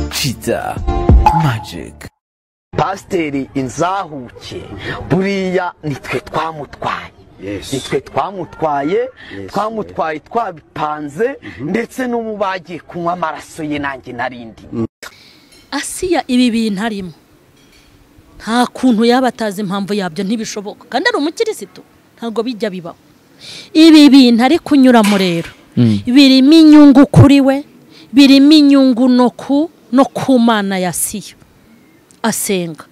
kiza magic pasiteri inzahuke buriya nitwe twamutwaye nitwe twamutwaye twamutwaye twabipanze ndetse n'ubu bagiye kunywa amaraso ye nanjye narindi asiya ibi bintu arimo nta kuntu yaba atazi impamvu yabyo ntibishoboka kandi ari umukirisitu ntabwo bijya bibaho ibi bintu ari kunyuramo rero birimo inyungu kuri we birimo inyungu no ku no ku mana ya siyo asenga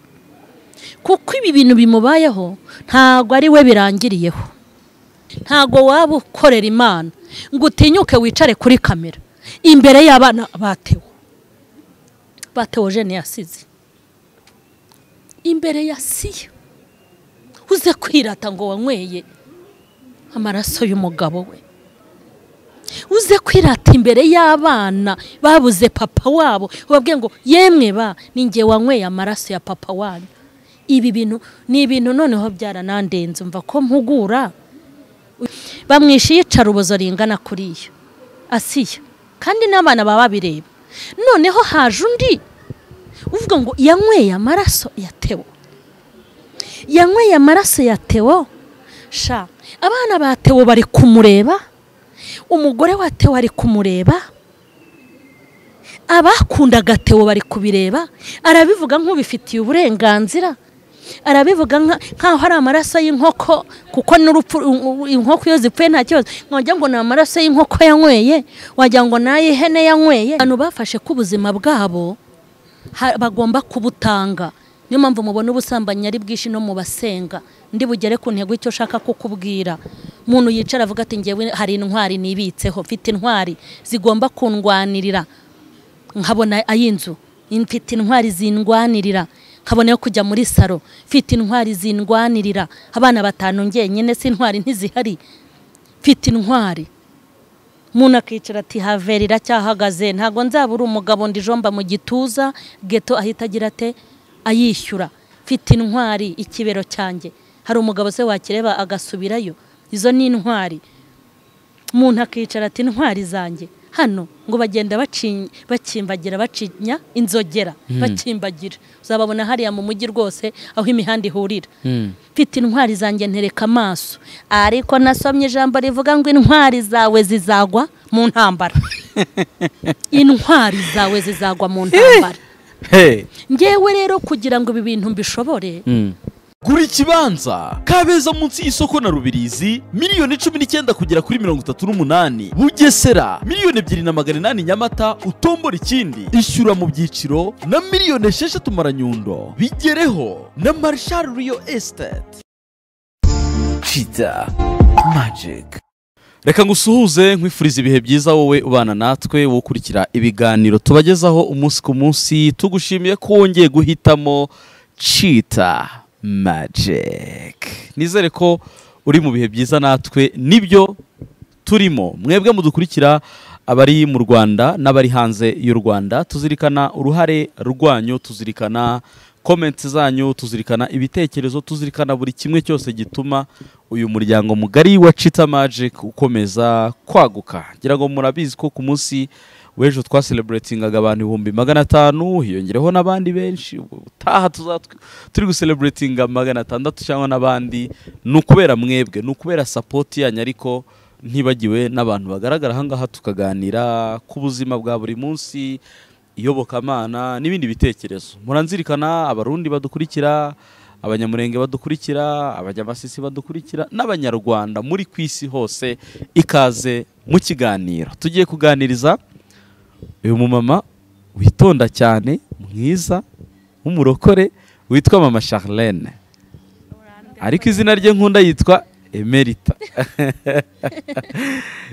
kuko ibi bintu bimubayeho ntabwo ari we birangiriyeho ntabwo waba ukorera imana ngo utinyuke wicare kuri kamera imbere y'abana batewe batewe jene yasize imbere ya siyo uze kwirata ngo wanyweye amaraso y'umugabo we uze kwirata imbere y'abana babuze papa wabo ubabwiye ngo yemwe ba ninjye wanyweye amaraso ya papa wanyu ibi bintu ni ibintu noneho byaranandenze mva ko mpugura bamwishe iyicarubozo ringana kuriya asiya kandi n'abana baba babireba noneho haje undi uvuga ngo yanyweye amaraso ya tewo yanyweye amaraso ya tewo sha abana ba tewo bari kumureba umugore wa tewo ari kumureba abakundaga tewo bari kubireba arabivuga nk'ubifitiye uburenganzira arabivuga nka- nk'aho ari amaraso y'inkoko kuko n'urupfu u- u- inkoko iyo zipfuye nta kibazo wagira ngo ni amaraso y'inkoko yanyweye wagira ngo ni ay'ihene yanyweye abantu bafashe ko ubuzima bwabo ha- bagomba kubutanga niyo mpamvu mubona ubusambanyi ari bwinshi no mu basenga ndi bugere ku ntego icyo ushaka kukubwira umuntu yicara avuga ati ngewe hari intwari nibitseho mfite intwari zigomba kundwanirira nkabona ay'inzu mfite intwari zindwanirira nkabona yo kujya muri saro mfite intwari zindwanirira abana batanu ngenyine si intwari ntizihari mfite intwari umuntu akicara ati haveri iracyahagaze ntabwo nzabura umugabo ndijomba mu gituza geto ahita agira ate ayishyura mfite intwari ikibero cyanjye hari umugabo se wakireba agasubirayo izo ni intwari umuntu akicara ati intwari zanjye hano ngo bagenda baci- bakimbagira bacinya inzogera bakimbagira uzababona hariya mu mujyi rwose aho imihanda ihurira mfite intwari zanjye ntereka amaso ariko nasomye ijambo rivuga ngo intwari zawe zizagwa mu ntambara intwari zawe zizagwa mu ntambara hey ngewe rero kugira ngo ibi bintu mbishobore gura ikibanza kabeza munsi y'isoko na rubirizi miliyoni cumi n'icyenda kugera kuri mirongo itatu n'umunani bugesera miliyoni ebyiri na magana inani nyamata utombora ikindi ishyura mu byiciro na miliyoni esheshatu maranyundo bigereho na marshal riyo esiteti kiza magiki reka ngusuhuze nkwifuriza ibihe byiza wowe ubana natwe wowe ukurikira ibiganiro tubagezaho umunsi ku munsi tugushimiye ko wongeye guhitamo cita magiki nizere ko uri mu bihe byiza natwe nibyo turimo mwebwe mudukurikira abari mu rwanda n'abari hanze y'u rwanda tuzirikana uruhare rwanyu tuzirikana komenti zanyu tuzirikana ibitekerezo tuzirikana buri kimwe cyose gituma uyu muryango mugari wa cita magic ukomeza kwaguka ngira ngo murabizi ko ku munsi w'ejo twaseleburetingaga abantu ibihumbi magana atanu hiyongereho n'abandi benshi ubutaha tuzaba tw- turi guseleburetinga magana atandatu cyangwa n'abandi ni ukubera mwebwe ni ukubera sapoti yanyu ariko ntibagiwe n'abantu bagaragara ahangaha tukaganira ku buzima bwa buri munsi iyobokamana n'ibindi bitekerezo muranzirikana abarundi badukurikira abanyamurenge badukurikira abanyamasisi badukurikira n'abanyarwanda muri ku isi hose ikaze mu kiganiro tugiye kuganiriza uyu mumama witonda cyane mwiza w'umurokore witwa mama charlene ariko izina rye nkunda yitwa emerita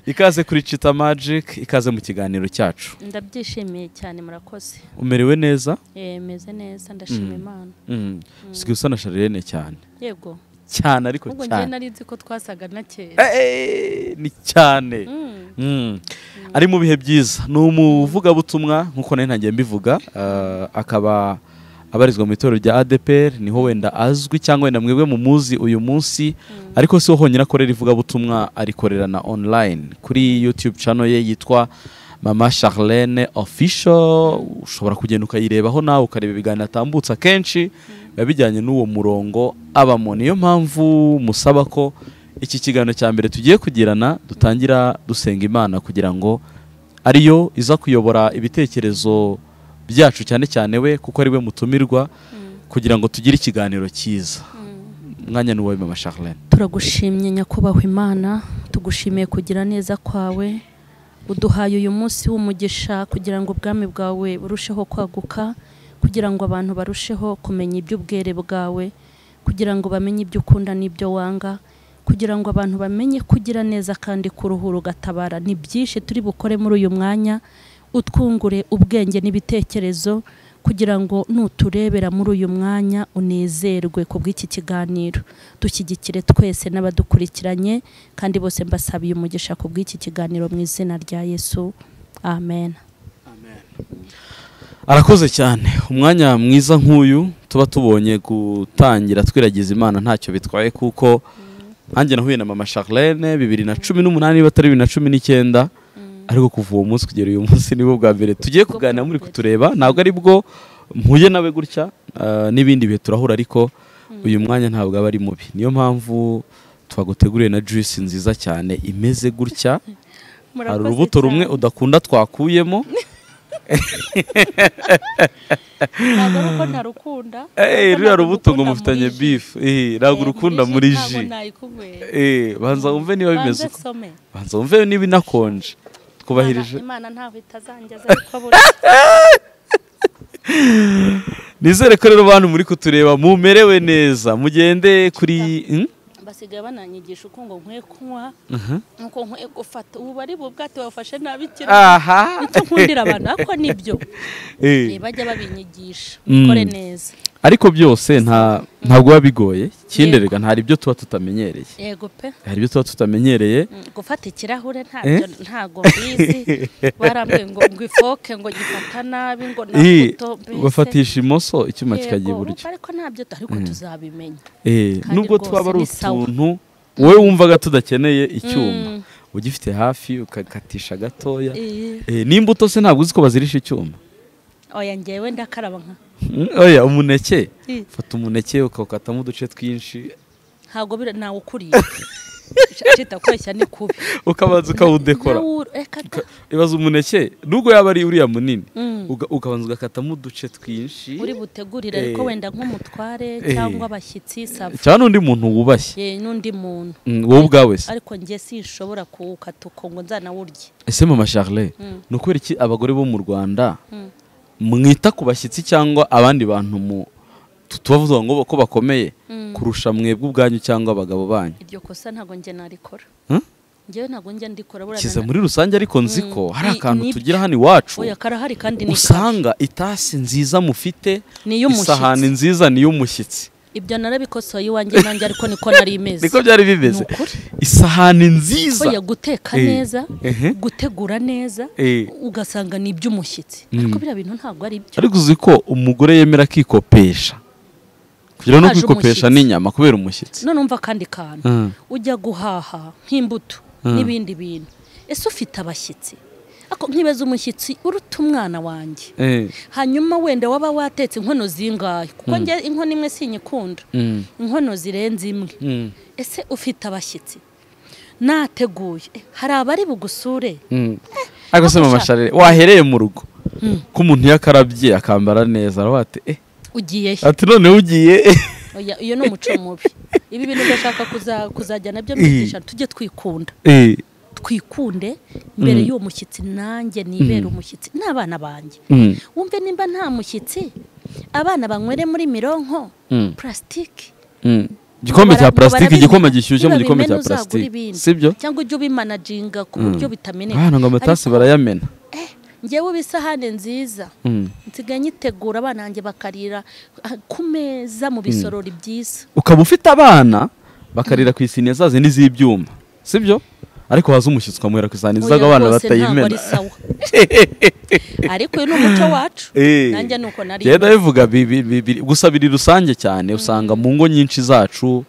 ikaze kuri cita magic ikaze mu kiganiro cyacu ndabyishimiye cyane murakoze umerewe neza meze neza ndashima imana usigaye usa na sharirene cyane yego cyane ariko ubwo njye cyane nari nzi ko twasaga na kera Eh, eh, ni cyane Mm. ari mu bihe byiza ni umuvugabutumwa nk'uko nari ntangiye mbivuga eh, akaba abarizwa mu itorero rya adepr niho wenda azwi cyangwa wenda mwebwe mu muzi uyu munsi ariko si ho honyine akorera ivugabutumwa arikorera na online kuri youtube channel ye yitwa mama charlene official ushobora kugenda ukayirebaho nawe ukareba ibiganiro atambutsa kenshi biba bijyanye n'uwo murongo abamo niyo mpamvu musaba ko iki kiganiro cya mbere tugiye kugirana dutangira dusenga imana kugira ngo ariyo iza kuyobora ibitekerezo byacu cyane cyane we kuko ari we mutumirwa kugira ngo tugire ikiganiro cyiza umwanya ni uwawe mama charlene turagushimye nyakubahwa imana tugushimiye kugira neza kwawe uduhaye uyu munsi w'umugisha kugira ngo ubwami bwawe burusheho kwaguka kugira ngo abantu barusheho kumenya iby'ubwere bwawe kugira ngo bamenye ibyo ukunda n'ibyo wanga kugira ngo abantu bamenye kugira neza kandi kuruhura ugatabara ni byinshi turi bukore muri uyu mwanya utwungure ubwenge n'ibitekerezo kugira ngo nuturebera muri uyu mwanya unezerwe ku bw'iki kiganiro dushyigikire twese n'abadukurikiranye kandi bose mbasabiye umugisha ku bw'iki kiganiro mu izina rya yesu amen arakoze cyane umwanya mwiza nk'uyu tuba tubonye gutangira twiragiza imana ntacyo bitwaye kuko nanjye nahuye na mama charlene bibiri na cumi n'umunani niba atari bibiri na cumi n'icyenda ariko kuva uwo munsi kugera uyu munsi nibo bwa mbere tugiye kuganira muri kutureba ntabwo ari bwo mpuye nawe gutya ah, n'ibindi bihe turahura ariko uyu mwanya ntabwo aba ari mubi niyo mpamvu twaguteguriye na juice nziza cyane imeze gutya hari urubuto rumwe udakunda twakuyemo ntabwo ari uko ntarukunda Eh, ruriya rubuto ngo mufitanye bifu Eh, ntabwo urukunda muri ji Eh, banza wumve niba bimeze uko banza wumve niba inakonje twubahirije imana ntaho itazangiza ariko buriya nizere ko rero bantu muri kutureba mumerewe neza mugende kuri Hmm? basigaye bananyigisha uko ngo nkwiye kunywa Aha. nuko nkwiye gufata ubu ari bu bwato bafashe nabi cyane aha icyo nkundira abantu ariko nibyo Eh. Eh, bajya babinyigisha Mm. ukore neza ariko byose nta ntabwo biba bigoye ikindi Yego. rega hari ibyo tuba tutamenyereye yego pe hari ibyo tuba tutamenyereye Mm, gufata ikirahure Eh? ntabyo ntago mbizi barambwiye ngo ngo ifoke ngo gifata nabi ngo Eh, nabuto mbese. bafatisha imoso icyuma kikajya Yego, iburyo urumva ariko ntabyo ariko tuzabimenya Eh, kandi nubwo rwose twaba ari ni sawa. utuntu wowe wumvaga tudakeneye icyuma Mm. ugifite hafi ukakatisha gatoya Eh, Eh, n'imbuto se ntabwo uzi ko bazirisha icyuma oya ngewe ndakaraba nka Mm, oya umuneke Eh. fata umuneke ukawukatamo uduce twinshi ntabwo bira nawe ukuriye cita kweshya ni kubi ukabanza ukawudekora Nawe ur- eh, kaka. ibaza umuneke nubwo yaba ari uriya munini Mm. uga- ukabanza ugakatamo uduce twinshi uri butegurire Eh. ariko wenda nk'umutware Eh. cyangwa abashyitsi sava cyangwa n'undi muntu wubashye ye n'undi muntu Mm, wowe ubwawe se ariko nge sinshobora kuwukata uko ngo nzanawurye ese mama charle Mm. ni ukubera iki abagore bo mu rwanda Mm. mwita ku bashyitsi cyangwa abandi bantu mu tu- tubavuga ngo ko bakomeye Mm. kurusha mwebwe ubwanyu cyangwa abagabo banyu iryo kosa ntabwo nge narikora Hmm? ngewe ntabwo nge ndikora burana kiza na- muri rusange ariko nzi ko Mm, hari ni- akantu ni- tugira hano iwacu oya karahari kandi ni usanga itasi nziza mufite Ni iy'umushyitsi. isahani nziza ni iy'umushyitsi kashi. ibyo narabikosoye iwanjye nanjye ariko niko nari imeze niko byari bimeze Ni ukuri. isahani nziza oya guteka Eh, neza ehe. gutegura neza Eh. ugasanga ni iby'umushyitsi ariko biriya bintu ntabwo ari byo ariko uzi ko umugore yemera akikopesha kugira no Haje kwikopesha umushyitsi. ni inyama kubera umushyitsi none umva akandi kantu Mm. ujya guhaha nk'imbuto n'ibindi bintu ese ufite abashyitsi ariko nkibaza umushyitsi uruta umwana wanjye Eh, hanyuma wenda waba watetse inkono zingahe kuko njye inkono imwe sinyikunda mm, inkono zirenze imwe mm, ese ufite abashyitsi nateguye eh, hari abari bugusure mm. ariko se Ako mama ushaka. sharire wahereye mu rugo ko umuntu iyo akarabye akambara neza aravuga ati eh ugiye he ati noneho ugiye Oya, iyo ni umuco mubi ibi bintu ndashaka kuza- kuzajya nabyo mwigisha tujye twikunda Eh, twikunde mbere y'uwo mushyitsi nanjye nibera umushyitsi n'abana banjye mm, wumve nimba nta mushyitsi abana banywere muri mironko Mm. purasitike mm. igikombe cya Ngo bara- ngo purasitike barabimena. igikoma gishyushye mu Niba gikombe cya bimena uzagure purasitike ibindi. sibyo cyangwa ujye ubimanaginga ku buryo bitameneka abana ngo amatasi Ariko, barayamena eh, ngewe uba isahane nziza Mm. nsigaye nyitegura abana banjye bakarira ah, ku meza mu bisorori byiza ukaba ufite abana bakarira ku isiniya zaze n'iz'ibyuma sibyo ariko waza umushyitsi ukamwera ku isahani Oya, zaga abana rwose ntabwo batayimena ari sawa. ariko uyu ni umuco wacu Eh. nanjye ni uko nari Jya ndabivuga bi- bi- bi- biri- gusa biri rusange cyane usanga mu ngo nyinshi zacu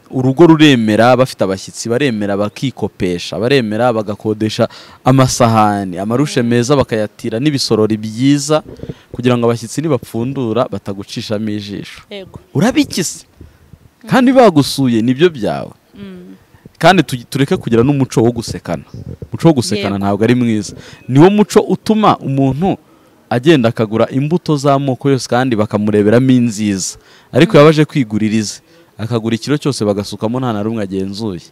urugo ruremera bafite abashyitsi baremera bakikopesha baremera bagakodesha amasahani amarushe meza bakayatira n'ibisorori byiza kugira ngo abashyitsi nibapfundura batagucishamo ijisho yego urabikize kandi bagusuye nibyo byawe kandi tu- tureke kugira n'umuco wo gusekana umuco wo gusekana Yego. ntabwo ari mwiza niwo muco utuma umuntu agenda akagura imbuto z'amoko yose kandi bakamureberamo inziza ariko yaba aje kwigurira ize akagura ikiro cyose bagasukamo nta na rumwe agenzuye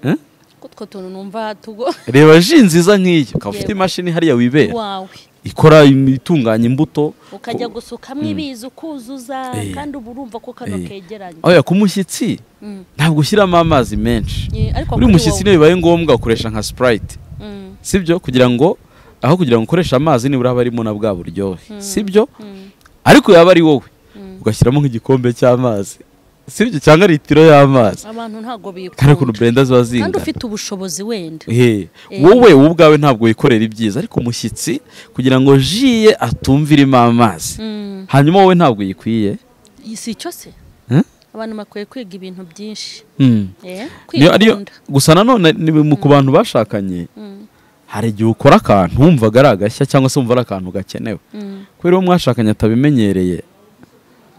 Eh? utwo tuntu numva tugo reba ji nziza nk'iyo ukaba ufite Yego. imashini hariya wibera wawe ikora im- itunganya imbuto ukajya gusukamo ibizi ukuzuza Eh. kandi uba urumva ko kano Eh. kegeranye oya ku mushyitsi Mm. ntabwo ushyiramo amazi menshi Eh, ariko uri kuri mushyitsi wowe. niyo bibaye ngombwa ukoresha nka sipurayiti Mm, sibyo kugira ngo aho kugira ngo ukoreshe amazi nibura haba harimo na bwa buryohe sibyo mm, ariko yaba ari wowe mm. ugashyiramo nk'igikombe cy'amazi sibyo cyangwa litiro y'amazi abantu ntabwo kandi ukuntu bikunda burenda ziba kandi zingana ufite ubushobozi wenda Ehe, Eh. wowe wowe ubwawe ntabwo wikorera ibyiza ariko umushyitsi kugira ngo jiye atumve irimo amazi Mm, hanyuma wowe ntabwo uyikwiye si cyo se Eh? abantu bakwiye kwiga ibintu byinshi Hmm. Eh, Niyo- ariyo- kwikunda. gusa nanone ni mu- ku bantu bashakanye Mm, hari igihe ukora akantu wumvaga ari agashya cyangwa se wumva ari akantu gakenewe mm, kubera uwo mwashakanye atabimenyereye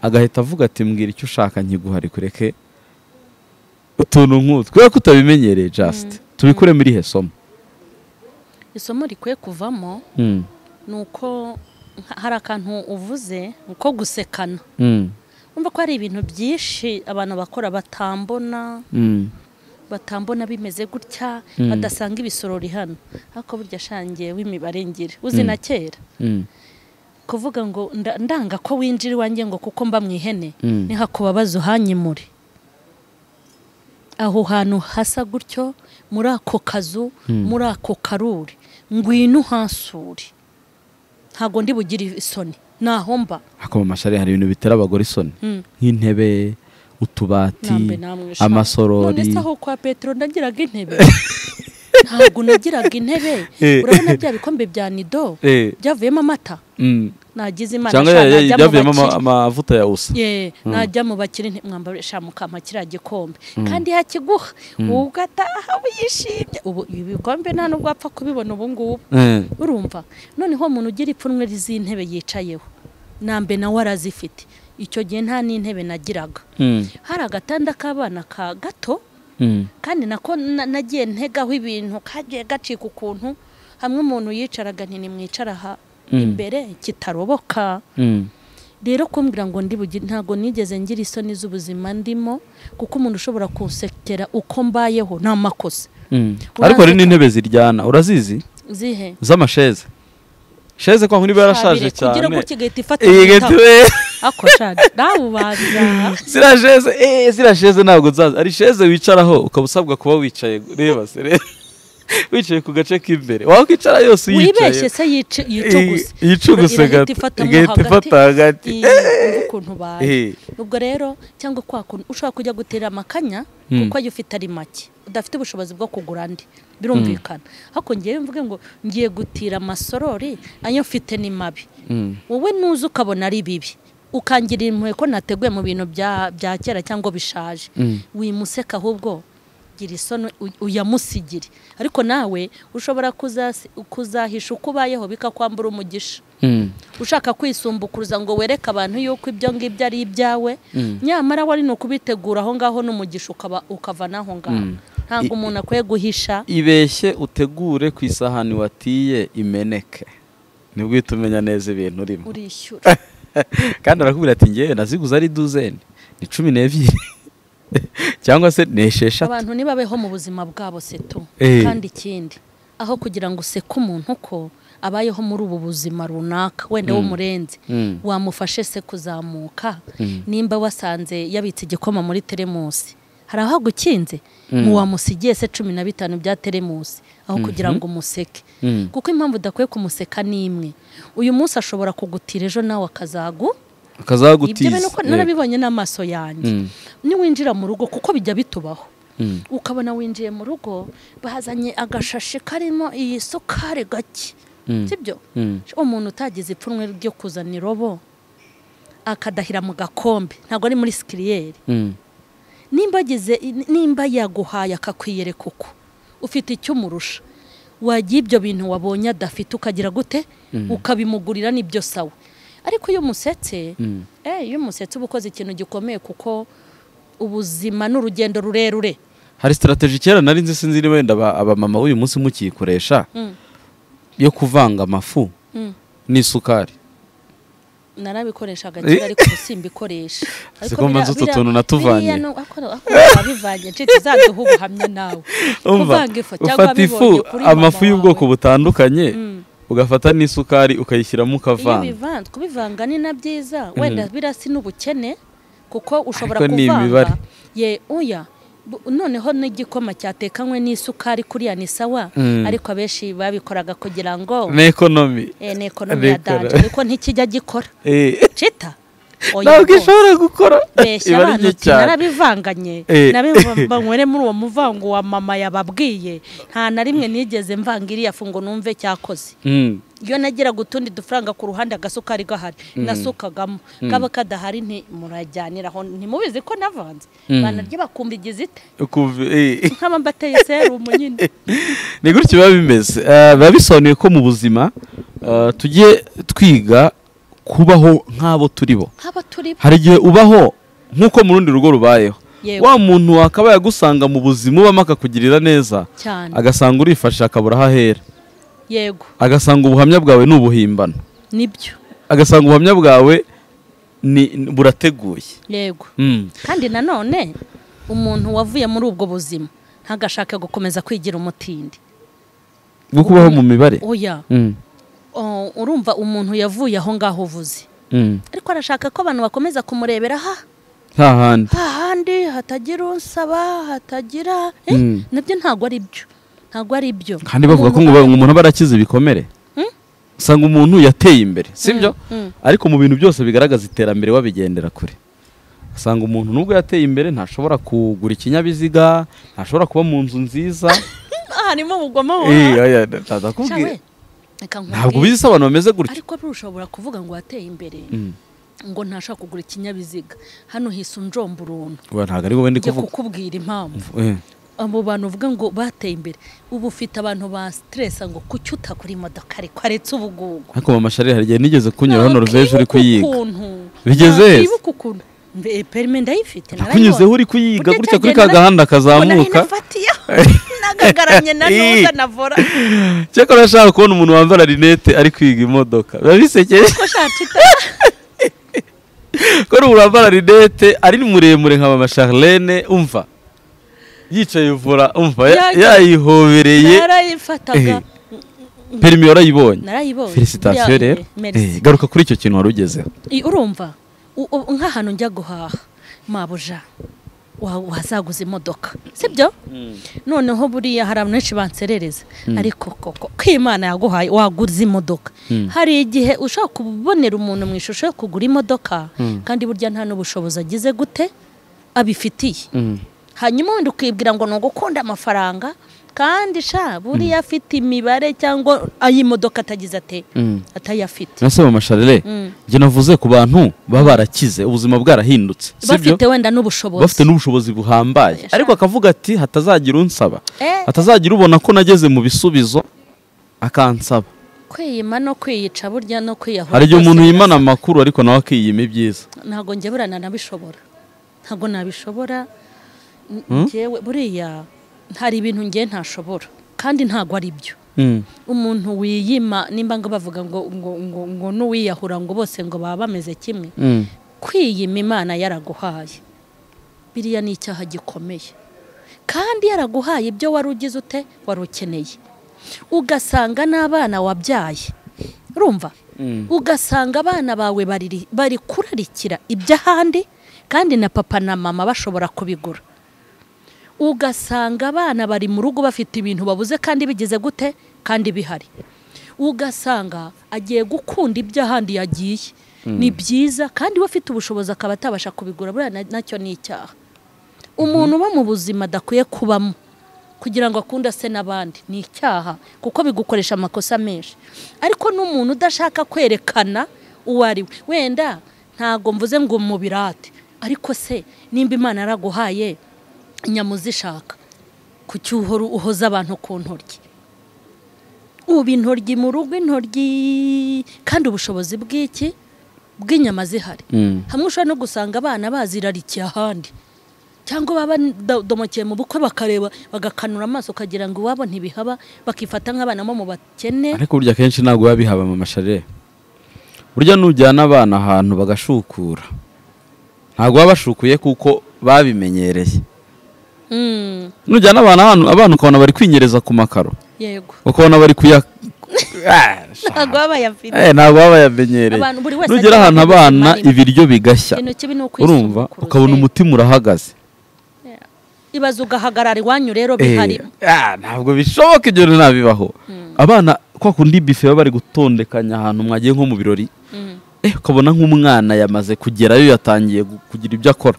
agahita avuga ati mbwira icyo ushaka nkiguha rikureke utuntu nk'utu kubera ko utabimenyereye jasite tubikure muri ihe somo isomo rikwiye kuvamo Mm, ni uko nka- hari akantu uvuze ni uko gusekana mm, urumva ko hari ibintu byinshi abantu bakora batambona mm. batambona bimeze gutya Mm. badasanga ibisorori hano ariko burya shangiye w'imibare ngira uzi na kera Mm, kuvuga ngo nda- ndanga ko winjira iwanjye ngo kuko mba mu ihene Mm. ntihakubabaze uhanyimure aho hantu hasa gutyo muri ako kazu muri ako karuri ngwino uhansure ntabwo ndi bugire isoni naho mba ariko mu mashari hari ibintu bitera abagore isoni Mm. nk'intebe utubati nambe namwisha amasorori none se aho kwa petero nagiraga intebe ntabwo nagiraga intebe Eh. urabona bya bikombe bya nido Eh, byavuyemo amata mm. nagize imana cyangwa sha, ya- ya- najya mu byavuyemo ama- bakire. amavuta ya usa Ye, najya mu bakire ntimwambara mukampa kiriya gikombe kandi yakiguha wowe ugataha wishimye ubu ibi bikombe nta nubwo wapfa kubibona ubu ngubu Eh, urumva noneho umuntu ugira ipfunwe z'intebe yicayeho nambe nawe arazifite icyo gihe nta n'intebe nagiraga mm, hari agatanda k'abana ka gato mm, kandi nako na- nagiye ntegaho ibintu kagiye gacika ukuntu hamwe umuntu yicaraga ntimwicara aha Mm. imbere kitaroboka mm, rero kumbwira ngo ndi bugire ntabwo nigeze ngira isoni z'ubuzima ndimo kuko umuntu ushobora kunsekera uko mbayeho nta makosa mm. ariko hari n'intebe ziryana urazizi zihe z'amasheze sheze kwa nkuri yarashaje Habire kugira cyane gutya igahita ifata iyi igitabo. getiwe ako shadi nawe ubanza ziriya sheze eh ziriya sheze ntabwo nzaza hari sheze wicaraho ukaba usabwa kuba wicaye reba se reba wicaye ku gace k'imbere wakwicara yose wibeshye uyicaye se yice- yicuguse Iyi- yicuguse gato. Irahita ifata mo Igahita ifata hagati. Iyi, urumva ukuntu ubaye Eh. ubwo rero cyangwa kwa kuntu ushobora kujya gutera amakanya Mm. kuko ayo ufite ari make udafite ubushobozi bwo kugura andi birumvikana ariko ngewe mvuge ngo ngiye gutira amasorori ayo mfite ni mabi Mm. wowe nuza ukabona ari bibi ukangirira impuhwe ko nateguye mu bintu bya bya kera cyangwa bishaje wimuseka ahubwo gira isoni u- uyamusigire ariko nawe ushobora kuzasi- kuzahisha uko ubayeho bikakwambura umugisha Mm. ushaka kwisumbukuruza ngo wereke abantu yuko ibyo ngibyo ari ibyawe nyamara wari ni ukubitegura aho ngaho n'umugisha ukaba ukava n'aho ngaho ntabwo I- umuntu akwiye guhisha ibeshye utegure ku isahani watiye imeneke nibwo uhita umenya neza ibintu urimo urishyura kandi arakubwira ati ngewe naziguze ari duzeni ni cumi n'ebyiri cyangwa se ni esheshatu abantu nibabeho mu buzima bwabo seto Eh. kandi ikindi aho kugira ngo useke umuntu uko abayeho muri ubu buzima runaka wenda w'umurenzi Mm. wamufashe se kuzamuka nimba wasanze yabitse igikoma muri teremusi hari aho agukinze ntiwamusigiye se cumi na bitanu bya teremusi aho kugira ngo umuseke Mm. kuko impamvu udakwiye kumuseka ni imwe uyu munsi ashobora kugutira ejo nawe akazagu ibyo akazagutiza bintu ko narabibonye n'amaso yanjye Mm. niwinjira mu rugo kuko bijya bitubaho Mm. ukabona winjiye mu rugo bahazanye agashashi karimo iyi sukari gake Mm. sibyo Mm. umuntu utagize ipfunwe ryo kuzana irobo akadahira mu gakombe ntabwo ari muri sikiriyeri Mm. nimba agize nimba yaguhaye akakwiyereka uko ufite icyo umurusha wagira ibyo bintu wabonye adafite ukagira gute ukabimugurira nibyo sawa ariko iyo umusetse eh, iyo umusetse uba ukoze ikintu gikomeye kuko ubuzima ni urugendo rurerure hari sitarateji kera nari nzi sinzi niba wenda aba- abamama b'uyu munsi mukiyikoresha Mm. yo kuvanga amafu Mm. n'isukari narabikoreshaga kera ariko ubu simbikoresha ko mbanza utu tuntu natuvanye. wabivanye nshuti zaduha ubuhamya nawe kuvanga ifu cyangwa ufata ifu wabibonye kuri mama amafu y'ubwoko wawe. butandukanye ugafata n'isukari ukayishyiramo iyo ukavanga bivanze kubivanga ni na byiza wenda birasi n'ubukene kuko ushobora Ariko ni imibare. kuvanga ye oya Bu- noneho n'igikoma cyatekanywe n'isukari kuriya ni sawa Mm. ariko abenshi babikoraga kugira ngo na ekonomi eh, ni ekonomi ya Abikora. danje ariko ntikijya gikora Eh, cita oya ntabwo rwose. ishobora gukora beshya iba ari abantu nke uti cyane narabivanganye Eh. nabivanywere muri uwo muvango wa mama yababwiye nta na rimwe nigeze mvanga iriya fu ngo numve cyakoze Mm. iyo nagiraga utundi dufaranga ku ruhande agasukari gahari nasukagamo kaba kadahari nti murajyaniraho ntimubizi ko navanze banarya bakumva igize ite Ukuv- eh. nkaba mbateye serumu nyine ni gutyo biba bimeze Eh, biba bisobanuye ko mu buzima eh, tujye twiga kubaho nk'abo turi bo nk'aba turi bo hari igihe ubaho nk'uko mu rundi rugo rubayeho Yewe. wa muntu wakabaye agusanga mu buzima ubamo akakugirira neza cyane agasanga urifashe akabura aho ahera yego agasanga ubuhamya bwawe ni ubuhimbano nibyo agasanga ubuhamya bwawe ni burateguye yego Mm. kandi nanone umuntu wavuye muri ubwo buzima ntagashake gukomeza kwigira umutindi bwo kubaho mu mibare oya Mm. Oh, urumva umuntu yavuye aho ngaho uvuze Mm. ariko arashaka ko abantu bakomeza kumurebera ha nta handi hahandi hatagira unsaba hatagira eh, Mm. nabyo ntabwo ari byo ntabwo ari byo kandi bavuga ko ngo ba- umuntu aba arakize ibikomere Mm. usanga umuntu yateye imbere sibyo mm. ariko mu bintu byose bigaragaza iterambere wabigendera kure usanga umuntu nubwo yateye imbere ntashobora kugura ikinyabiziga ntashobora kuba mu nzu nziza harimo ubugome Eh, wawe oya, ndakubwira. reka ntabwo nkubwire. ubizi ese abantu bameze gutya ariko buriya ushobora kuvuga ngo wateye imbere Mm. ngo ntashaka kugura ikinyabiziga hano hisa unjomba uruntu Oya, ntabwo ari wowe ndi njya kuvuga kukubwira impamvu Eh. abo bantu uvuga ngo bateye imbere ubu ufite abantu ba siteresa ngo kuki utakora imodoka ariko aretse ubugugu ariko mama sharire hari igihe nigeze kunyura hano ruveje uri kuyiga Bigeze bigeze heza? wibuka ukuntu Mbe- perime ndayifite kunyuzeho uri kuyiga gutya kuri ka gahanda kazamuka nagagaramye na Eh. nuza navora cyakora ashaka kubona umuntu wambara rinete ari kwiga imodoka biba bisekeje ko shacita ko umuntu wambara rinete ari muremure nka mama charlene umva yicaye vura umva ya- Yagiye. yayihobereye Eh. narayifataga perimi warayibonye narayibonye felicitasiyo Bya- rero merci. Eh, garuka kuri icyo kintu wari ugezeho I- urumva u- u- nk'ahantu njya guhaha mabuja wa- wazaguza imodoka sibyo noneho buriya hari abantu benshi banserereza ariko koko ko imana yaguhaye waguze imodoka hari igihe ushobora kubonera umuntu mu ishusho yo kugura imodoka kandi burya nta n'ubushobozi agize gute abifitiye hanyuma wenda ukibwira ngo ni ugukunda amafaranga kandi sha buriya afite imibare cyangwa ay'imodoka atagize ate atayafite nase mama charlene Mm. njye navuze ku bantu baba barakize ubuzima bwarahindutse sibyo bafite wenda n'ubushobozi bafite n'ubushobozi buhambaye Yashaka. ariko akavuga ati hatazagira unsaba Eh. hatazagira ubona ko nageze mu bisubizo akansaba kwiyima no kwiyica burya no kwiyahura hari igihe byose umuntu yimana birasa. amakuru ariko nawe akiyima ibyiza ntabwo njye burana nabishobora ntabwo nabishobora N- Hmm? njyewe buriya hari ibintu njye ntashobora kandi ntabwo ari byo Mm. umuntu wiyima nimba ngo bavuga ngo ngo ngo, ngo n'uwiyahura ngo bose ngo baba bameze kimwe Mm. kwiyima imana yaraguhaye biriya ni icyaha gikomeye kandi yaraguhaye ibyo wari ugize ute wari ukeneye ugasanga n'abana wabyaye urumva Mm. ugasanga abana bawe bariri- bari kurarikira iby'ahandi kandi na papa na mama bashobora kubigura ugasanga abana bari mu rugo bafite ibintu babuze kandi bigeze gute kandi bihari ugasanga agiye gukunda ibyo ahandi yagiye ni byiza kandi we afite ubushobozi akaba atabasha kubigura buriya na- nacyo ni icyaha umuntu uba mu buzima adakwiye kubamo kugira ngo akunde ase n'abandi ni icyaha kuko bigukoresha amakosa menshi ariko n'umuntu udashaka kwerekana uwo ari we wenda ntabwo mvuze ngo umubirate ariko se nimba imana yaraguhaye inyama uzishaka kuki uhora uhoza abantu ku ntoryi uba intoryi mu rugo intoryi kandi ubushobozi bw'iki bw'inyama zihari Mm. hamwe ushobora no gusanga abana bazirarikiye ahandi cyangwa baba badomokeye mu bukwe bakareba bagakanura amaso ukagira ngo iwabo ntibihaba bakifata nk'abana bo mu bakene ariko burya akenshi ntabwo biba bihaba mama share burya nujyana abana ahantu bagashukura ntabwo baba bashukuye kuko babimenyereye Mm, nujyana abana ahantu abana ukabona bari kwinyereza ku makaro yego ukabona bari kuya Ah, ntabwo baba bayafite Eh, ntabwo baba bayamenyereye Abantu buri wese nugera agira ahantu ubuzima abana arimo. ibiryo bigashya ikintu kibi ni urumva ukwisubukurura ukabona Eh, umutima urahagaze ibaza ugahagarara iwanyu rero Eh, bihari ah, ntabwo bishoboka ibyo bintu ntabibaho abana kwa kundi bife baba bari gutondekanya ahantu mwagiye nko mu birori Mm. eh, ukabona nk'umwana yamaze kugerayo yatangiye gu- kugira ibyo akora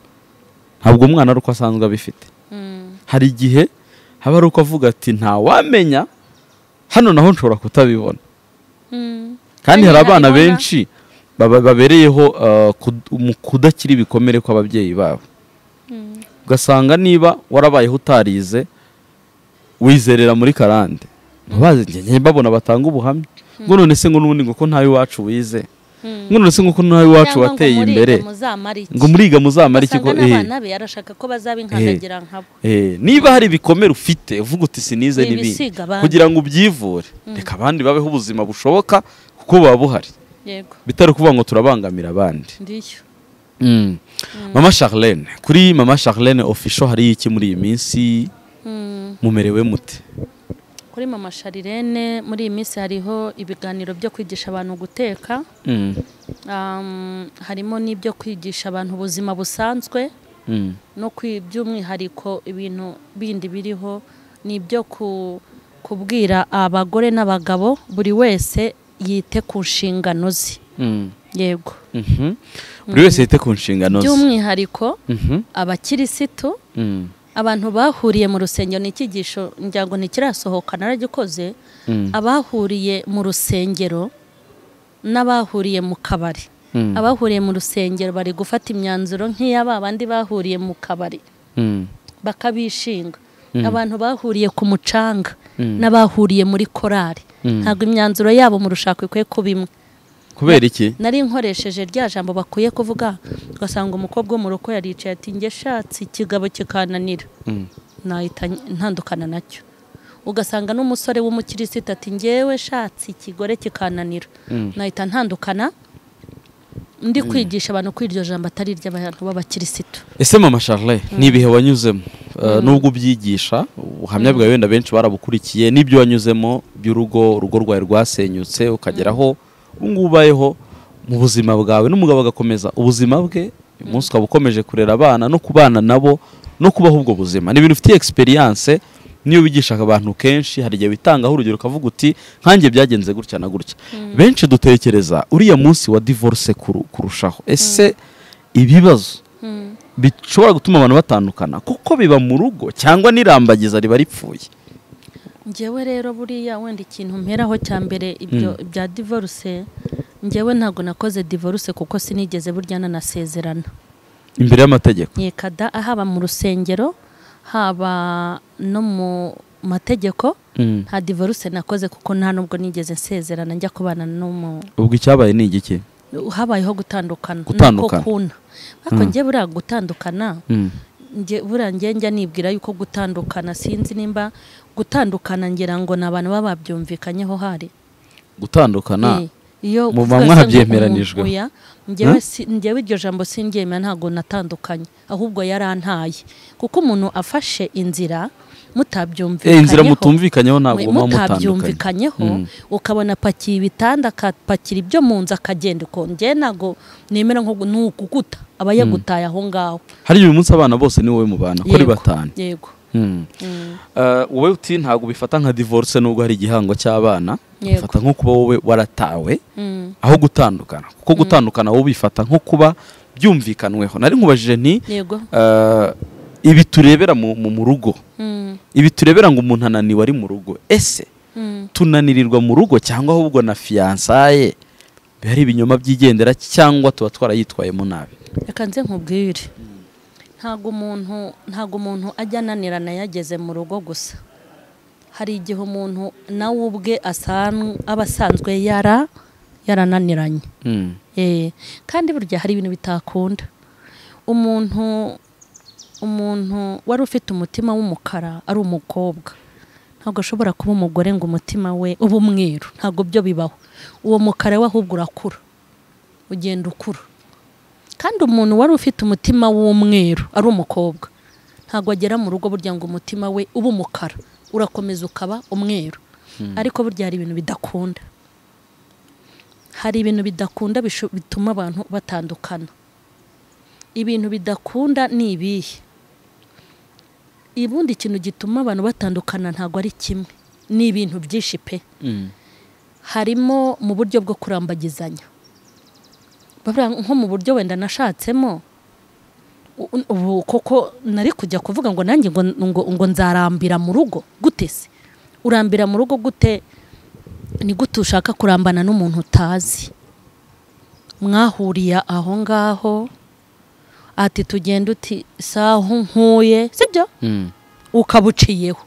ntabwo umwana ari uko asanzwe abifite Mm. hari igihe haba ari uko avuga ati ntawamenya hano naho nshobora kutabibona Mm. kandi hari abana nabibona. benshi baba- babereyeho uh, kud- mu kudakira ibikomere kw'ababyeyi babo Mm. ugasanga niba warabayeho utarize wizerera muri karande ntubaze njye babona batanga ubuhamya ngo none se ngo n'ubundi ngo ko ntawe iwacu wize Mm. ngo none se ngo ko ntawe iwacu Cyangwa ngo wateye muriga imbere muzamare iki? ngo muriga muzamara iki Usanga ko n'abana be arashaka ko bazaba inkandagira nkabo eh, niba hari ibikomere ufite uvuga uti sinize Ni n'ibindi ibisiga abandi. kugira ngo ubyivure reka abandi babeho ubuzima bushoboka kuko buba buhari yego bitari ukuvuga ngo turabangamira abandi ndiyo Mm. mama charlene kuri mama charlene official hari iki muri iyi minsi Mm. mumerewe mute kuri mama sharirene muri iyi minsi hariho ibiganiro byo kwigisha abantu guteka Mm. Um, harimo n'ibyo kwigisha abantu ubuzima busanzwe Mm. no kwi- by'umwihariko ibintu bindi biriho ni ibyo ku- kubwira abagore n'abagabo buri wese yite ku nshingano ze Mm. yego Mhm. buri wese yite ku nshingano ze by'umwihariko Mhm. abakirisitu Mm. abantu bahuriye mu rusengero ni icyigisho ngira ngo ntikirasohoka naragikoze Mm. abahuriye mu rusengero n'abahuriye mu kabari Mm. abahuriye mu rusengero bari gufata imyanzuro nk'iya ba bandi bahuriye mu kabari Mm. bakabishinga abantu bahuriye ku mucanga Mm. n'abahuriye muri korari Mm. ntabwo imyanzuro yabo mu rushako ikwiye kuba imwe kubera iki nari nkoresheje rya jambo bakwiye kuvuga ugasanga umukobwa wo mu rugo yaricaye ati njye shatse ikigabo kikananira Mm. nahita ntandukana nacyo ugasanga n'umusore w'umukirisitu ati njyewe shatse ikigore kikananira Mm. nahita ntandukana ndi kwigisha abantu ko iryo jambo atari iry'abantu b'abakirisitu ese mama charle ni ibihe wanyuzemo Uh, nubwo ubyigisha ubuhamya bwawe wenda benshi barabukurikiye n'ibyo wanyuzemo by'urugo urugo rwawe rwasenyutse ukageraho ubu ngubu ubayeho mu buzima bwawe n'umugabo agakomeza ubuzima bwe uyu munsi ukaba ukomeje kurera abana no kubana nabo no kubaho ubwo buzima ni ibintu ufitiye egisperiyanse niyo wigisha abantu kenshi hari igihe witangaho urugero ukavuga uti nkanjye byagenze gutya na gutya benshi dutekereza uriya munsi wa divorce kuru- kurushaho ese ibibazo bishobora gutuma abantu batandukana kuko biba mu rugo cyangwa n'irambagiza riba ripfuye njyewe rero buriya wenda ikintu mperaho cya mbere ibyo bya divorce njyewe ntabwo nakoze divorce kuko sinigeze burya nanasezerana imbere y'amategeko nkekada haba mu rusengero haba no mu mategeko Mm. nta divorce nakoze kuko nta nubwo nigeze nsezerana njya kubana n'umu ubwo icyabaye ni igiki habayeho gutandukana Gutandukana. nako kuna ariko njye buriya gutandukana Mm. njye buriya njye njya nibwira yuko gutandukana sinzi nimba gutandukana ngira ngo ni abantu baba babyumvikanyeho hari gutandukana Eh, iyo Muba kuvuga se ngo mwabyemeranijwe. umuntu oya, njyewe si- njyewe iryo jambo sinryemera ntabwo natandukanye ahubwo yarantaye kuko umuntu afashe inzira Eh, mutabyumvikanyeho inzira mutumvikanyeho ntabwo muba mutandukanye mutabyumvikanyeho Mm. ukabona apakiye ibitanda akapakira ibyo mu nzu akagenda ukuntu njyewe ntabwo nemera nko ni ukuguta aba yagutaye aho ngaho hari igihe uyu munsi abana bose ni wowe mubana kuri Yego, batanu yego Mm. Uh, wowe uti ntabwo bifata nka divorce nubwo hari igihango cy'abana Yego. bifata nko kuba wowe waratawe Mm. aho gutandukana kuko gutandukana wowe bifata nko kuba byumvikanweho nari nkubajije nti yego uh, ibi turebera mu, mu, mu rugo Mm. ibi turebera ngo umuntu ananiwe ari mu rugo ese Mm. tunanirirwa mu rugo cyangwa ahubwo na fiyansaye biba ari ibinyoma byigendera cyangwa tuba twarayitwayemo nabi reka nze nkubwire ntabwo umuntu ntabwo umuntu ajya ananirana yageze mu rugo gusa hari igihe umuntu nawe ubwe asanzwe aba asanzwe yara yarananiranye Mm. Eh, kandi burya hari ibintu bitakunda umuntu umuntu wari ufite umutima w'umukara ari umukobwa ntabwo ashobora kuba umugore ngo umutima we ube umweru ntabwo byo bibaho uwo mukara we ahubwo urakura ugenda ukura kandi umuntu wari ufite umutima w'umweru ari umukobwa ntabwo agera mu rugo burya ngo umutima we ube umukara urakomeza ukaba umweru ariko burya hari ibintu bidakunda hari ibintu bidakunda bisho- bituma abantu batandukana ibintu bidakunda ni ibihe ubundi ikintu gituma abantu batandukana ntabwo ari kimwe ni ibintu byinshi pe Mm. harimo mu buryo bwo kurambagizanya Bavuga nko mu buryo wenda nashatsemo u- ubu koko nari kujya kuvuga ngo nanjye ngo, ngo, ngo nzarambira mu rugo gute se urambira mu rugo gute ni gute ushaka kurambana n'umuntu utazi mwahuriye aho ngaho ati tugenda uti saho nkuye sibyo Mm. ukaba uciyeho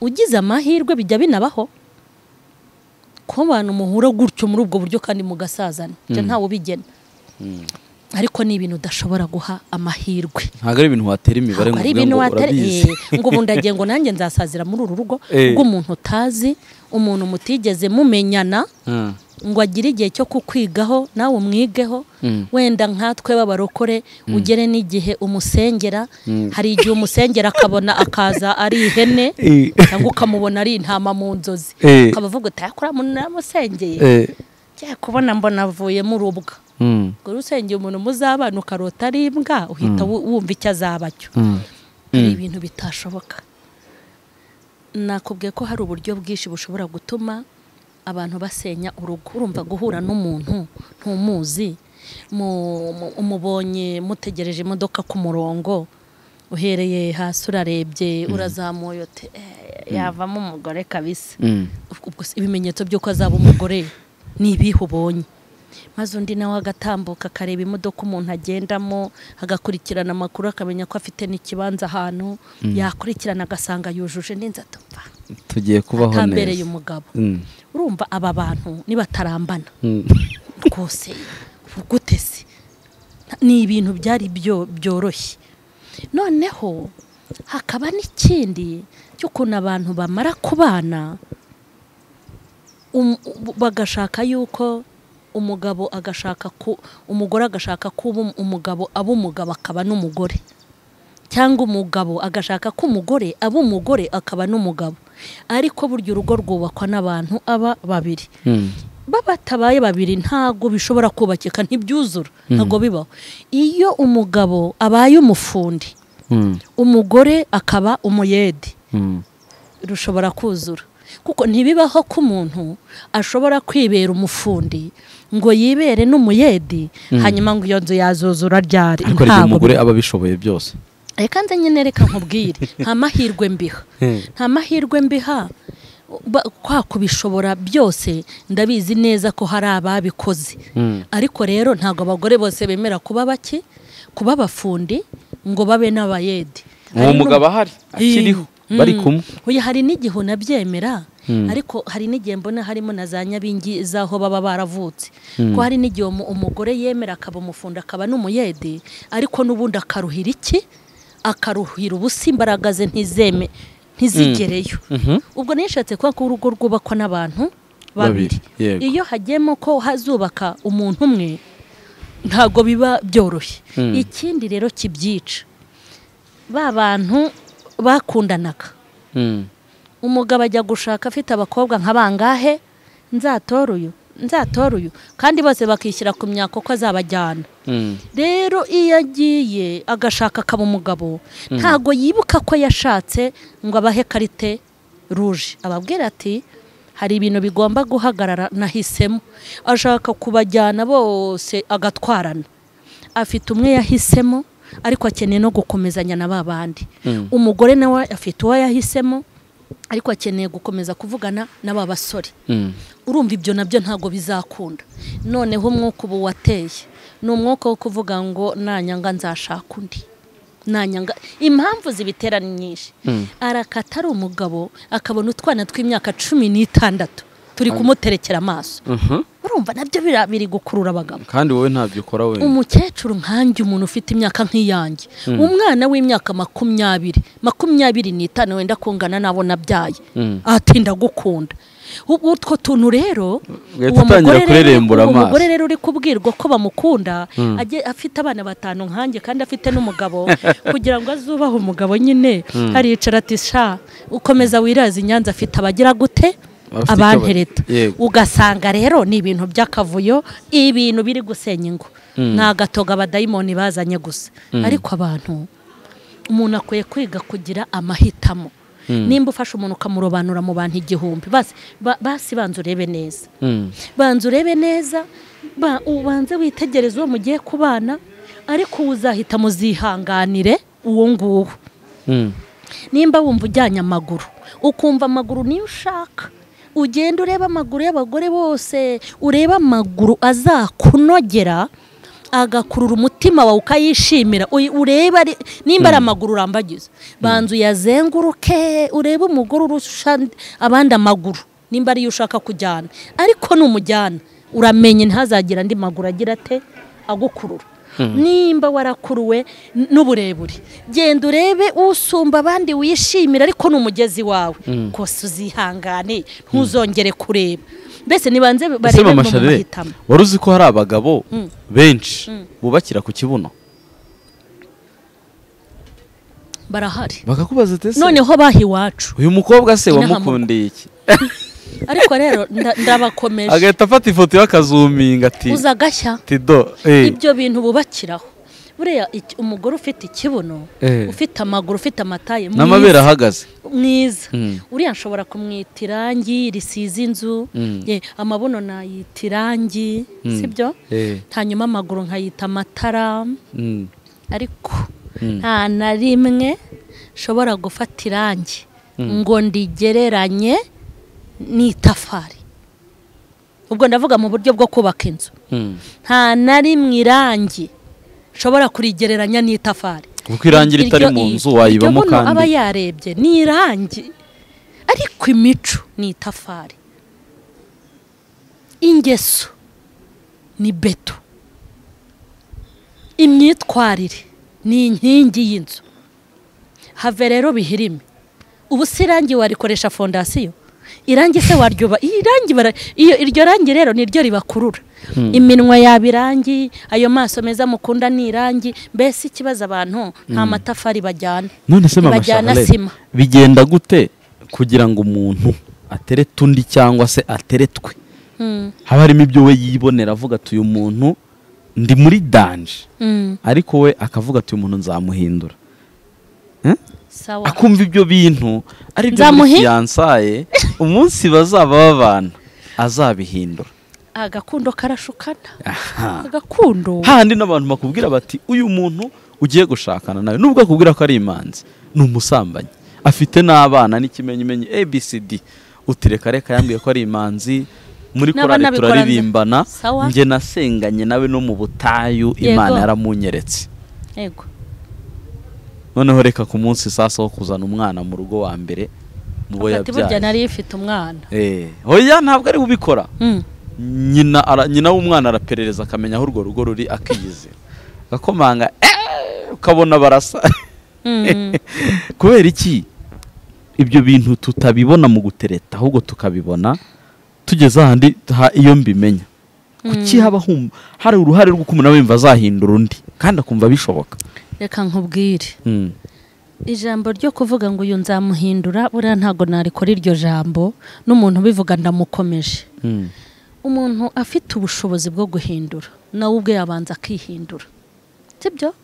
ugize amahirwe bijya binabaho kuba abantu muhura gutyo muri ubwo buryo kandi mugasazana ibyo ntawe ubigena ariko ni ibintu udashobora guha amahirwe ntabwo ari ibintu watera imibare ngo Ntabwo uvuge ari ibintu ngo watari urabizi eh, ngo ubu ndagiye ngo nanjye nzasazira muri uru rugo Eh. rw'umuntu utazi umuntu mutigeze mumenyana Mm. ngo agire igihe cyo kukwigaho nawe umwigeho Mm. wenda nkatwe b'abarokore ugere n'igihe umusengera hari igihe umusengera akabona akaza ari ihene Eh. cyangwa ukamubona ari intama mu nzozi Eh. ukaba uvuga uti yakora muntu naramusengeye Eh. ngiye kubona mbona avuye mu rubwa Mm. ngo usengeye umuntu muzabana ukarota ari imbwa uhita wu- wumva icyo azaba cyo Mm. hari ibintu bitashoboka nakubwiye ko hari uburyo bwinshi bushobora gutuma abantu basenya urugo urumva guhura n'umuntu ntumuzi mu- mu- umubonye mutegereje imodoka ku murongo uhereye hasi urarebye urazamuye uti "Eh, yavamo umugore kabisa Mm. ubwo se ibimenyetso by'uko azaba umugore ni ibihe ubonye maze undi nawe agatambuka akareba imodoka umuntu agendamo agakurikirana amakuru akamenya ko afite n'ikibanza ahantu yakurikirana agasanga yujuje n'inzu atumva tugiye kubaho atambereye neza umugabo Mm. urumva aba bantu nibatarambana Mm. rwose gute se ni ibintu byari byo byoroshye noneho hakaba n'ikindi cy'ukuntu abantu bamara kubana um- u- bagashaka yuko umugabo agashaka ku umugore agashaka kuba um- umugabo aba umugabo akaba n'umugore cyangwa umugabo agashaka ko umugore aba umugore akaba n'umugabo ariko burya urugo rwubakwa n'abantu aba babiri Mm. babatabaye babiri ntago bishobora kubakika ntibyuzura ntago bibaho iyo umugabo abaye umufundi Mm. umugore akaba umuyede Mm. rushobora kuzura kuko ntibibaho ko umuntu ashobora kwibera umufundi ngo yibere n'umuyedi hanyuma ngo iyo nzu yazuzura ryari ariko hari igihe Ntago umugore aba abishoboye byose reka nze nyine reka nkubwire nta mahirwe mbiha nta mahirwe mbiha ba- kwa kubishobora byose ndabizi neza ko hari ababikoze ariko rero ntabwo abagore bose bemera kuba baki kuba abafundi ngo babe n'abayede uwo mugabo ahari akiriho Mm. bari kumwe Oya, hari n'igihe unabyemera ariko hari n'igihe mbona harimo na za nyabingi z'aho baba baravutse ko hari n'igihe umu- umugore yemera akaba umufundi akaba n'umuyede ariko n'ubundi akaruhira iki akaruhira ubusa imbaraga ze ntizeme ntizigereyo ubwo nishatse kuba ko urugo rwubakwa n'abantu babiri Babiri, yego. iyo hagiyemo ko hazubaka umuntu umwe ntabwo biba byoroshye ikindi rero kibyica ba bantu bakundanaga Mm. umugabo ajya gushaka afite abakobwa nka bangahe nzatora uyu nzatora uyu kandi bose bakishyira ku myaka uko azabajyana Mm. rero iyo agiye agashaka akaba umugabo ntabwo yibuka ko yashatse ngo abahe karite ruje ababwira ati hari ibintu bigomba guhagarara nahisemo ashaka kubajyana bose agatwarana afite umwe yahisemo ariko akeneye no gukomezanya na ba bandi umugore nawe afite uwo yahisemo ariko akeneye gukomeza kuvugana n'aba basore urumva ibyo nabyo ntabwo bizakunda noneho umwuka ubu wateye ni umwuka wo kuvuga ngo nanyanga nzashaka undi nanyanga impamvu zibitera ni nyinshi arakata ari umugabo akabona utwana tw'imyaka cumi n'itandatu turi kumuterekera amaso urumva nabyo bira- biri gukurura abagabo kandi wowe ntabyo ukora wenda umukecuru nkanjye umuntu ufite imyaka nk'iyanjye umwana w'imyaka makumyabiri makumyabiri n'itanu wenda kungana n'abo nabyaye atinda gukunda Ubu- utwo tuntu rero Ugahita uwo utangira mugore rero- kurerembura uwo amaso. mugore rero uri kubwirwa ko bamukunda ajye- afite abana batanu nkanjye kandi afite n'umugabo kugira ngo azubahe umugabo nyine aricara ati sha ukomeza wiraza i nyanza afite abagira gute Abafite abantereta icyo ba- yego. ugasanga rero ni ibintu by'akavuyo ibintu biri gusenya ingo ni agatoga abadayimoni bazanye gusa ariko abantu umuntu akwiye kwiga kugira amahitamo nimba ufashe umuntu ukamurobanura mu bantu igihumbi basi ba- basi banza urebe neza banza urebe neza ba- ubanze witegereze uwo mugiye kubana ariko uzahita muzihanganire uwo nguwo nimba wumva ujyanye amaguru ukumva amaguru niyo ushaka ugenda ureba amaguru y'abagore bose ureba amaguru azakunogera agakurura umutima wawe ukayishimira uy- ureba ari- nimba ari amaguru urambagiza banza uyazenguruke urebe umugore urusha abandi amaguru nimba ariyo ushaka kujyana ariko numujyana uramenye ntazagira andi maguru agira ate agukurura nimba warakuruwe n- n'uburebure genda urebe usumba abandi wishimira ariko ni umugezi wawe kose uzihangane ntuzongere kureba mbese nibanze ese barebe mu mama sharire mahitamo wari uzi ko hari abagabo benshi bubakira ku kibuno barahari bakakubaza ati ese noneho baha iwacu uyu mukobwa se Inaha wamukundeye iki ariko rero nda- ndabakomeje agahita afata ifoto y'akazuminga ati uza agashya tido eh, ibyo bintu bubakiraho buriya iki- umugore ufite ikibuno Eh. ufite amaguru ufite amataye n'amabere ahagaze mwiza Mm. uriya nshobora kumwita irangi risize inzu ye, amabuno nayita irangi sibyo Eh. hanyuma amaguru nkayita amatara Mm. ariko nta na rimwe nshobora gufata irangi ngo ndigereranye n'itafari ubwo ndavuga mu buryo bwo kubaka inzu Mm. nta na rimwe irangi nshobora kurigereranya n'itafari kuko irangira itari iryo- mu nzu iryo wayibamo buno aba kandi yarebye ni irangi ariko imico ni itafari ingeso ni beto imyitwarire ni inkingi y'inzu have rero bihirime ubu si irangi warikoresha fondasiyo irangi se waryuba irangi bara- iyo iryo rangi rero niryo ribakurura iminwa yaba irangi ayo maso meza mukunda ni irangi mbese ikibazo abantu nta matafari bajyana none se mama bajyana Charlotte, sima. bigenda gute kugira ngo umuntu aterete undi cyangwa se ateretwe Mm, haba harimo ibyo we yibonera avuga ati uyu muntu ndi muri danje mm, ariko we akavuga ati uyu muntu nzamuhindura sawa akumva ibyo bintu ari byo muri Nzamuhi- fiyansaye umunsi bazaba babana azabihindura agakundo karashukana aha agakundo hahandi n'abantu bakubwira bati uyu muntu ugiye gushakana nawe nubwo akubwira ko ari imanzi ni umusambanyi afite n'abana n'ikimenyimenyi abcd utireka reka yambwiye ko ari imanzi muri N'abana korali bikora nde? turaririmbana Sawa. njye nasenganye nawe no mu butayu Yego. imana yaramunyeretse yego noneho reka ku munsi sasa wo kuzana umwana mu rugo wa mbere mu bo ati burya yabyaye nari ifite umwana Eh, oya ntabwo ari bubikora Mm, nyina ara- nyina w'umwana araperereza akamenya aho urwo rugo ruri akiyizera agakomanga "Eh!" ukabona barasa mm, kubera iki ibyo bintu tutabibona mu gutereta ahubwo tukabibona tugeze ahandi ha- iyo mbimenya kuki haba hum- hari uruhare rwo kumva nawe yumva azahindura undi kandi akumva bishoboka reka nkubwire Mm. ijambo ryo kuvuga ngo uyu nzamuhindura buriya ntabwo narikora iryo jambo n'umuntu ubivuga ndamukomeje Mm. umuntu afite ubushobozi bwo guhindura nawe ubwe yabanza akihindura sibyo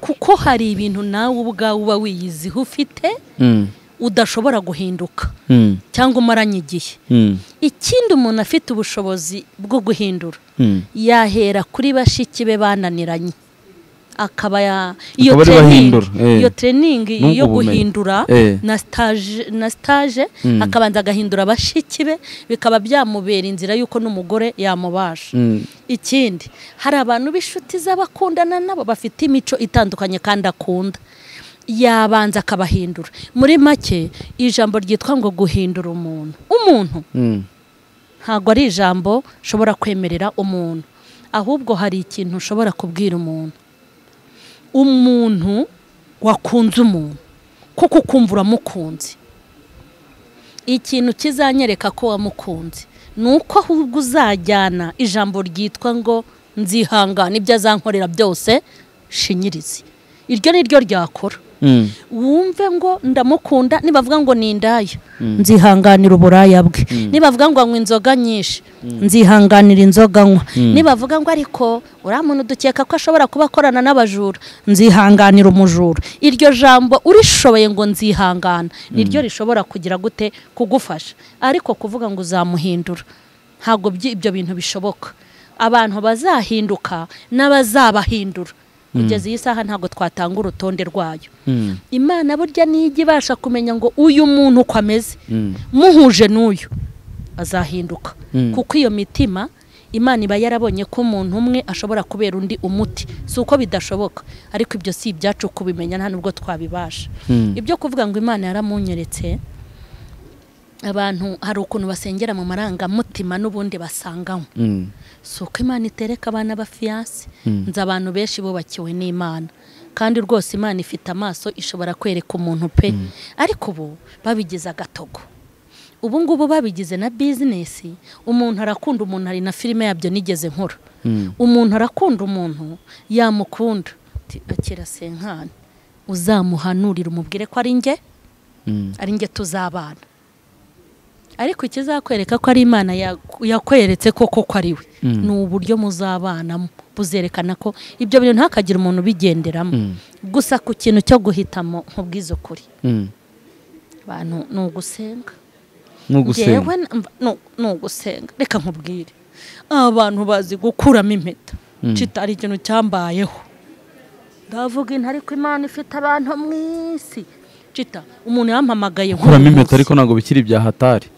kuko hari ibintu nawe ubwawe uba wiyiziho ufite Mm. udashobora guhinduka Mm. cyangwa umaranye igihe Mm. ikindi umuntu afite ubushobozi bwo guhindura Mm. yahera kuri bashiki be bananiranye akaba ya- iyo Akaba ariwe training ahindura, eh. iyo training N'ubwo yo bumenyi. guhindura Eh. na stage na stage Mm. akabanza agahindura abashiki be bikaba byamubera inzira y'uko n'umugore yamubasha Mm. ikindi hari abantu b'inshuti z'abakundana nabo bafite imico itandukanye kandi akunda yabanza akabahindura muri make ijambo ryitwa ngo guhindura umuntu umuntu Mm. ntabwo ari ijambo ushobora kwemerera umuntu ahubwo hari ikintu ushobora kubwira umuntu umuntu wakunze umuntu kuko ukumva uramukunze ikintu kizanyereka ko wamukunze ni uko ahubwo uzajyana ijambo ryitwa ngo nzihangana ibyo azankorera byose shinyirizi iryo ni ryo ryakora Mm. wumve ngo ndamukunda nibavuga ngo ni indaya nzihanganira uburaya bwe nibavuga ngo anywa inzoga nyinshi nzihanganira inzoga anywa nibavuga ngo ariko uriya muntu dukeka ko ashobora kuba akorana n'abajura nzihanganira umujura iryo jambo urishoboye ngo nzihangana niryo rishobora kugira gute kugufasha ariko kuvuga ngo uzamuhindura ntabwo byi- ibyo bintu bishoboka abantu bazahinduka n'abazabahindura kugeza iyi saha ntabwo twatanga urutonde rwayo Mm. imana burya nijya ibasha kumenya ngo uyu muntu uko ameze Mm. muhuje n'uyu azahinduka Mm. kuko iyo mitima imana iba yarabonye ko umuntu umwe ashobora kubera undi umuti si uko bidashoboka ariko ibyo si ibyacu kubimenya nta nubwo twabibasha Mm. ibyo kuvuga ngo imana yaramunyeretse abantu hari ukuntu basengera mu marangamutima n'ubundi basanganywe Mm. si uko imana itereka abana b'afiyanse Mm. nzi abantu benshi bubakiwe n'imana kandi rwose imana ifite amaso ishobora kwereka umuntu pe ariko ubu babigize agatogo ubu ngubu babigize na bizinesi umuntu arakunda umuntu hari na filime yabyo nigeze nkora Mm. umuntu arakunda umuntu yamukunda Ati, akira senkani uzamuhanurira umubwire ko ari njye Mm. ari njye tuzabana ariko ikizakwereka ko ari imana yaku- yakweretse koko ko ari we ni uburyo muzabanamo buzerekana ko ibyo bintu ntihakagire umuntu ubigenderamo gusa ku kintu cyo guhitamo nk'ubwizo kuri Mm. abantu ni ugusenga ni ugusenga Njyewe na- no- ni ugusenga reka nkubwire abantu bazi gukuramo impeta kitari ikintu cyambayeho ndavuga intu ariko imana ifite abantu mu isi cita umuntu yampamagaye kuramo nk'uyu impeta munsi. ariko ntabwo bikiri ibya hatari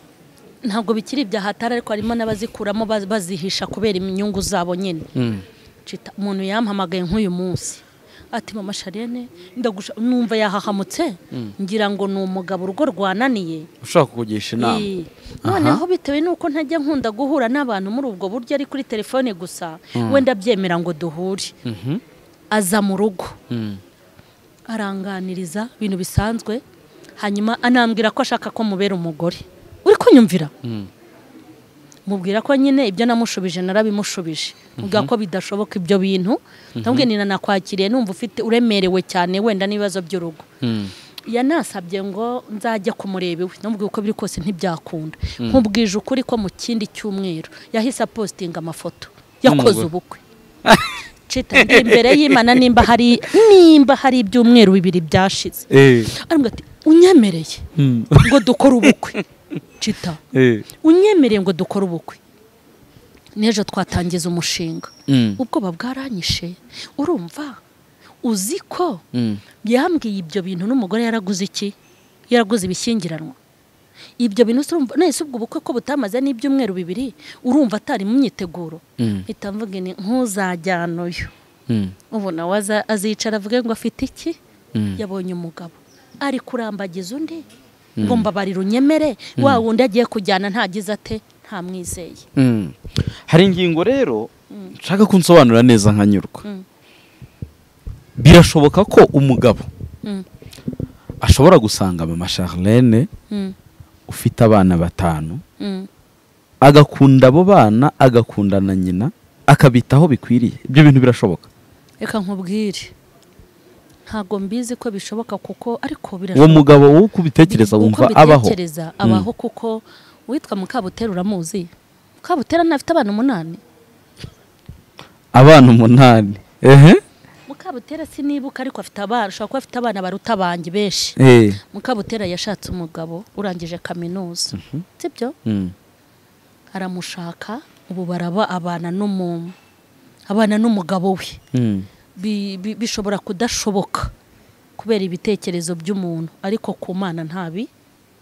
ntabwo bikiri ibya hatari ariko harimo n'abazikuramo baz- bazihisha kubera inyungu zabo nyine Cita, umuntu yampamagaye nk'uyu munsi ati mama sharene ndagusha numva yahahamutse ngira ngo ni umugabo urugo rwananiye ushaka kugisha inama Ee, noneho bitewe n'uko ntajya nkunda guhura n'abantu muri ubwo buryo ari kuri telefone gusa wenda byemera ngo duhure Mhm. aza mu rugo Mm. aranganiriza ibintu bisanzwe hanyuma anambwira ko ashaka ko mubera umugore uri kunyumvira mubwira ko nyine ibyo namushubije narabimushubije mubwira ko bidashoboka ibyo bintu ndabwira nina nakwakiriye numva ufite uremerewe cyane wenda n'ibibazo by'urugo Mm. yanasabye ngo nzajya kumureba iwe namubwiye uko biri kose ntibyakunda nkubwije ukuri ko mu kindi cyumweru yahise apositinga amafoto yakoze N'umugore. ubukwe Cita, njya imbere y'imana nimba hari nimba hari ibyumweru bibiri byashize Eh. arambwira ati unyemereye Mm. ngo dukore ubukwe cita Eh. unyemereye ngo dukore ubukwe n'ejo twatangiza umushinga Mm. ubwoba bwaranyishe urumva uzi ko Mm. yambwiye ibyo bintu n'umugore yaraguze iki yaraguze ibishyingiranwa ibyo bintu se urumva nahise ubwo ubukwe ko butamaze n'ibyumweru bibiri urumva atari mu myiteguro Mm. mpita mvuga ni nk'uzajyana uyu Mm. ubu nawe aza- azicara avuge ngo afite iki Mm. yabonye umugabo ari kurambagiza undi ngo mbabarire unyemere wa wundi agiye kujyana ntagize ate ntamwizeye Mm. hari ingingo rero nshaka ko unsobanurira neza nkanyurwa Mm. birashoboka ko umugabo Mm. ashobora gusanga mama charlene Mm, ufite abana batanu mm, agakunda abo bana agakunda na nyina akabitaho bikwiriye ibyo bintu birashoboka reka nkubwire ntabwo mbizi ko bishoboka kuko ariko uwo birashoboka mugabo wo kubitekereza Uko wumva abaho mbitekereza abaho kuko witwa mukabutera uramuzi mukabutera ntafite abana umunani abana umunani ehe mukabutera sinibuka ariko afite abana ashobora kuba afite abana baruta abanjye benshi Eh. mukabutera yashatse umugabo urangije kaminuza sibyo Mm. aramushaka ubu baraba abana n'umu abana n'umugabo we Mm. bi- bi- bishobora kudashoboka kubera ibitekerezo by'umuntu ariko ku mana ntabi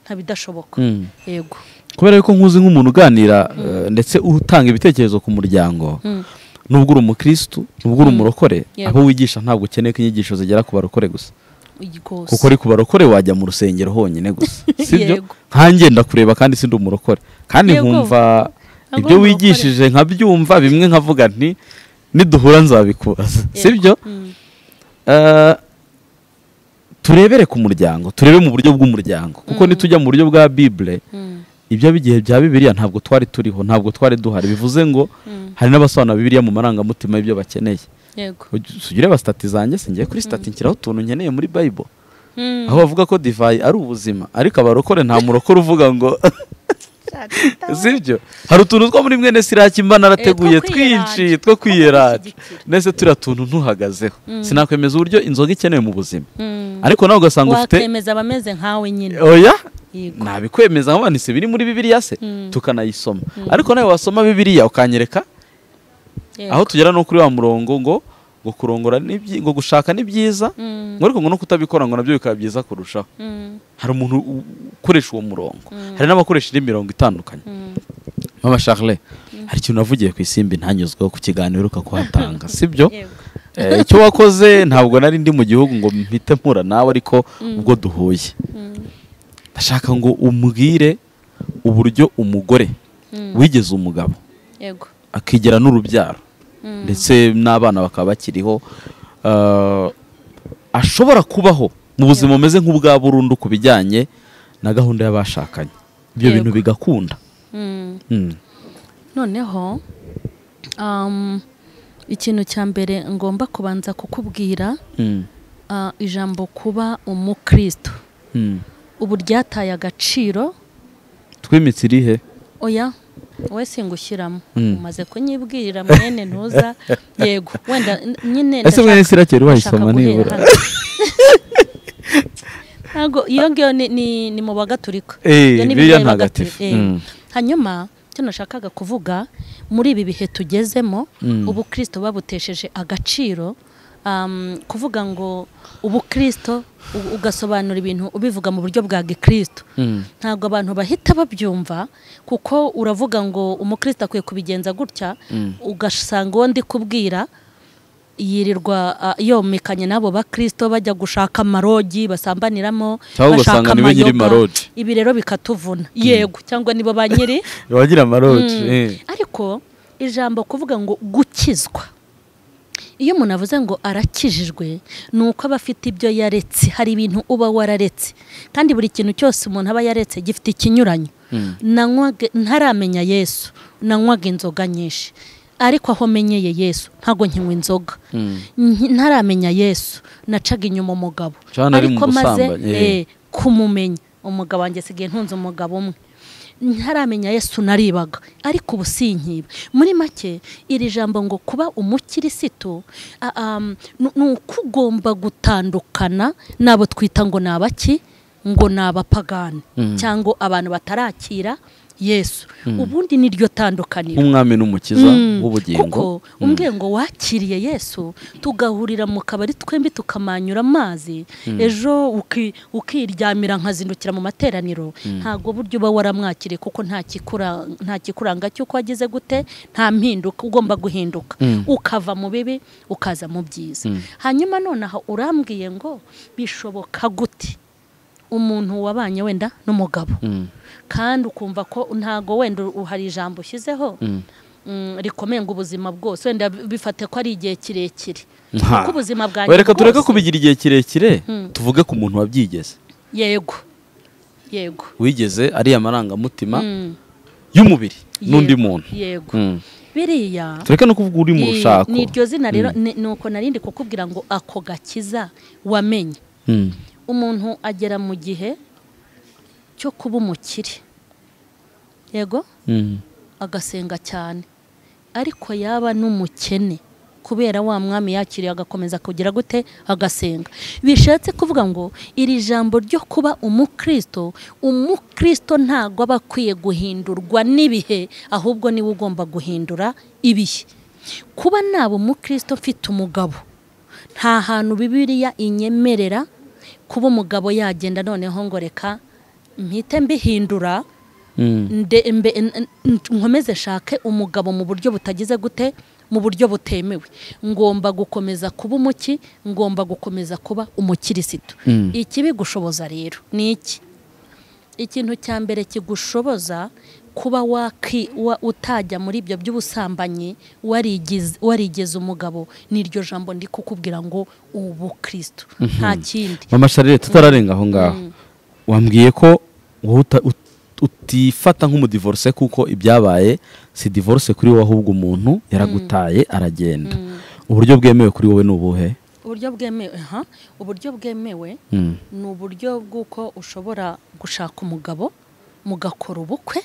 ntabidashoboka Mm. yego kubera yuko nkuzi nk'umuntu uganira eh, ndetse utanga ibitekerezo ku muryango Mm. nubwo uri umukirisitu nubwo uri umurokore Yego. abo wigisha ntabwo ukeneye ko inyigisho zigera ku barokore gusa rwose kuko uri ku barokore wajya mu rusengero honyine gusa sibyo Yego. nkanjye ndakureba kandi sindi umurokore kandi Yego. nkumva Ntabwo ibyo uri umurokore. wigishije nkabyumva bimwe nkavuga nti niduhura nzabikubaza sibyo Mm. Eh, turebere ku muryango turebe mu buryo bw'umuryango kuko nitujya mu buryo bwa bibure Mm. ibyo bigihe bya bibiliya ntabwo twari turiho ntabwo twari duhari bivuze ngo Mm. hari n'abasobanura bibiliya mu marangamutima y'ibyo bakeneye yego sugire ba sitati zanjye singiye kuri sitati nshyiraho utuntu nkeneye muri bayibo Mm. aho bavuga ko divayi ari ubuzima ariko abarokore nta murokore uvuga ngo sibyo hari utuntu two muri mwene siraki mba narateguye Eh, two kwiyeranja. twinshi two kwiyeranja kumushyigikira. ndetse turiya tuntu ntuhagazeho sinakwemeza uburyo inzoga ikenewe mu buzima Mm. ariko nawe ugasanga ufite wakemeza abameze nkawe nyine oya Yego. nabikwemeza nk'abanitse biri muri bibiliya se Mm. tukanayisoma ariko nawe wasoma bibiliya ukanyereka Yego. aho tugera no kuri wa murongo ngo ngo kurongora ni byi- ngo gushaka ni byiza Mm. ngo ariko ngo no kutabikora ngo nabyo bikaba byiza kurushaho Mm. hari umuntu u- ukoresha uwo murongo hari n'abakoresha indi mirongo itandukanye Mm. mama charle hari ikintu navugiye ku isimbi ntanyuzweho ku kiganiro uheruka kuhatanga sibyo Yego. Eh, icyo wakoze ntabwo nari ndi mu gihugu ngo mpite mpura nawe ariko ubwo duhuye ndashaka ngo umbwire uburyo umugore wigeze umugabo yego akigera n'urubyaro ndetse n'abana bakaba bakiriho eh, ashobora kubaho mu buzima bumeze nk'ubwa burundu ku bijyanye na gahunda y'abashakanye ibyo Yego. bintu bigakunda Mm. Mm. noneho um, ikintu cya mbere ngomba kubanza kukubwira Mm. ah, ijambo kuba umukristo Mm. ubu ryataye agaciro twimitse irihe oya wowe singushyiramo Mm. umaze kunyibwirira mwene ntuza yego wenda n- nyine ese mwene ndashaka- sirakeri ndashaka wayisoma guhera nibura hano. ntabwo iyo ngiyo ni, ni, ni mu bagatulika Eh, Iyo ni Bibiliya Bibiliya ntagatifu. y'abagatulika, eh. Mm. hanyuma icyo nashakaga kuvuga muri ibi bihe tugezemo Mm. ubukristo babutesheje agaciro um, kuvuga ngo ubukristo u- ugasobanura ibintu ubivuga mu buryo bwa gikristo Mm. ntabwo abantu bahita babyumva kuko uravuga ngo umukristo akwiye kubigenza gutya ugasanga uwo ndi kubwira yirirwa ah, yomekanye n'abo bakristo bajya gushaka amarogi basambaniramo Cyangwa ugasanga niwe nyiri amayoga. marogi. ibi rero bikatuvuna yego cyangwa nibo ba nyiri wagira amaroji Mm. eh. ariko ijambo kuvuga ngo gukizwa iyo umuntu avuze ngo arakijijwe ni uko aba afite ibyo yaretse hari ibintu uba wararetse kandi buri kintu cyose umuntu aba yaretse gifite ikinyuranyo Nanywaga- ntaramenya yesu nanywaga inzoga nyinshi ariko aho menyeye yesu ntabwo nkinywa inzoga Nki- ntaramenya yesu nacaga inyuma umugabo Cyane ari mu ariko maze busambanyi, eh. eh, kumumenya umugabo wanjye asigaye ntunze umugabo umwe ntaramenya yesu naribaga ariko ubu sinkiba muri make iri jambo ngo kuba umukirisitu a- am, ni ni uko ugomba gutandukana n'abo twita ngo ni abaki ngo ni abapagani cyangwa abantu batarakira yesu ubundi ni ryo tandukaniro nk'umwami n'umukiza Mm. w'ubugingo kuko umbwiye ngo wakiriye yesu tugahurira mu kabari twembi tukamanyura amazi ejo uki- ukiryamira nkazindukira mu materaniro ntabwo buryo uba waramwakiriye kuko nta kikura- nta kikuranga cy'uko wagize gute nta mpinduka ugomba guhinduka ukava mu bibi ukaza mu byiza hanyuma nonaha urambwiye ngo bishoboka gute umuntu wabanye wenda n'umugabo kandi ukumva ko ntago wenda u- hari ijambo ushyizeho mm, rikomeye ngo ubuzima bwose wenda bi- bifate ko ari igihe kirekire Nta. kuko ubuzima bwanjye wereka tureke bwose- kubigira igihe kirekire tuvuge ku muntu wabyigeze yego yego wigeze ariya marangamutima Mm, y'umubiri n'undi yego, muntu yego Mm. biriya tureke no kuvuga uri mu ni- rushako ni iryo zina rero ni ni uko narindi kukubwira ngo ako gakiza wamenye Mm. umuntu agera mu gihe cyo kuba umukire yego Mm. agasenga cyane ariko yaba n'umukene kubera wa mwami yakiriye agakomeza kugira gute agasenga bishatse kuvuga ngo iri jambo ryo kuba umukristo umukristo ntago aba akwiye guhindurwa n'ibihe ahubwo niwe ugomba guhindura ibihe kuba naba umukristo mfite umugabo nta hantu bibiriya inyemerera kuba umugabo yagenda noneho ngo reka mpite mbihindura nde- mbe- n- n- nkomeze nshake umugabo mu buryo butagize gute mu buryo butemewe ngomba gukomeza kuba umuki ngomba gukomeza kuba umukirisitu Mm. ikibigushoboza rero ni iki ikintu cya mbere kigushoboza kuba waki wa- utajya muri ibyo by'ubusambanyi warigize warigeze umugabo n'iryo jambo ndi kukubwira ngo ubu kirisitu nta kindi mama sharire tutararenga aho ngaho wambwiye ko wowe uta- ut- utifata nk'umudivorce kuko ibyabaye si divorce kuri wowe ahubwo umuntu yaragutaye aragenda uburyo bwemewe kuri wowe ni ubuhe uburyo bwemewe aha uburyo bwemewe Mm. ni uburyo bw'uko ushobora gushaka umugabo mugakora ubukwe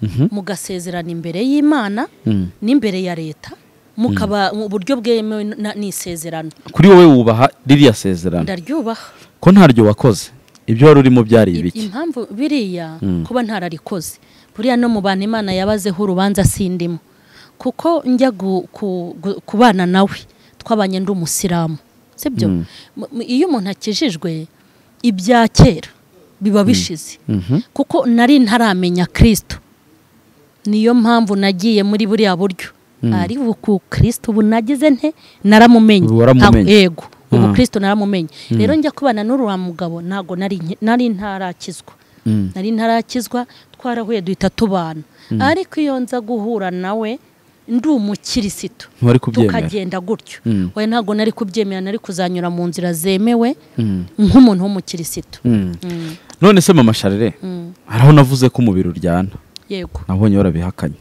Mhm. mugasezerana imbere y'imana Mm. n'imbere ya leta mukaba mu buryo bwemewe na- n'isezerano kuri wowe wubaha ririya sezerano ndaryubaha ko ntaryo wakoze ibyo wari urimo byari ibiki impamvu biriya Mm. kuba ntararikoze buriya no mu bantu imana yabazeho urubanza sindimo kuko njya gu- ku- gu- kubana nawe twabanye ndi umusilamu sibyo Mm. M- m- iyo umuntu akijijwe ibya kera biba bishize Mhm. kuko nari ntaramenya kirisito niyo mpamvu nagiye muri buriya buryo ari ku kirisito ubu nagize nte naramumenye Ubu waramumenye. Ntabwo- yego ubu Ah. kirisito naramumenye rero njya kubana n'uriya mugabo ntabwo nari nke- nari ntarakizwa Mm. nari ntarakizwa twarahuye duhita tubana ariko iyo nza guhura nawe ndi umukirisitu Ntiwari kubyemera. tukagenda gutyo Mm. we ntabwo nari kubyemera nari kuzanyura mu nzira zemewe Mm. nk'umuntu w'umukirisitu Mm. Mm, none se mama sharire mm. hari aho navuze ko umubiri uryana yego nabonye warabihakanye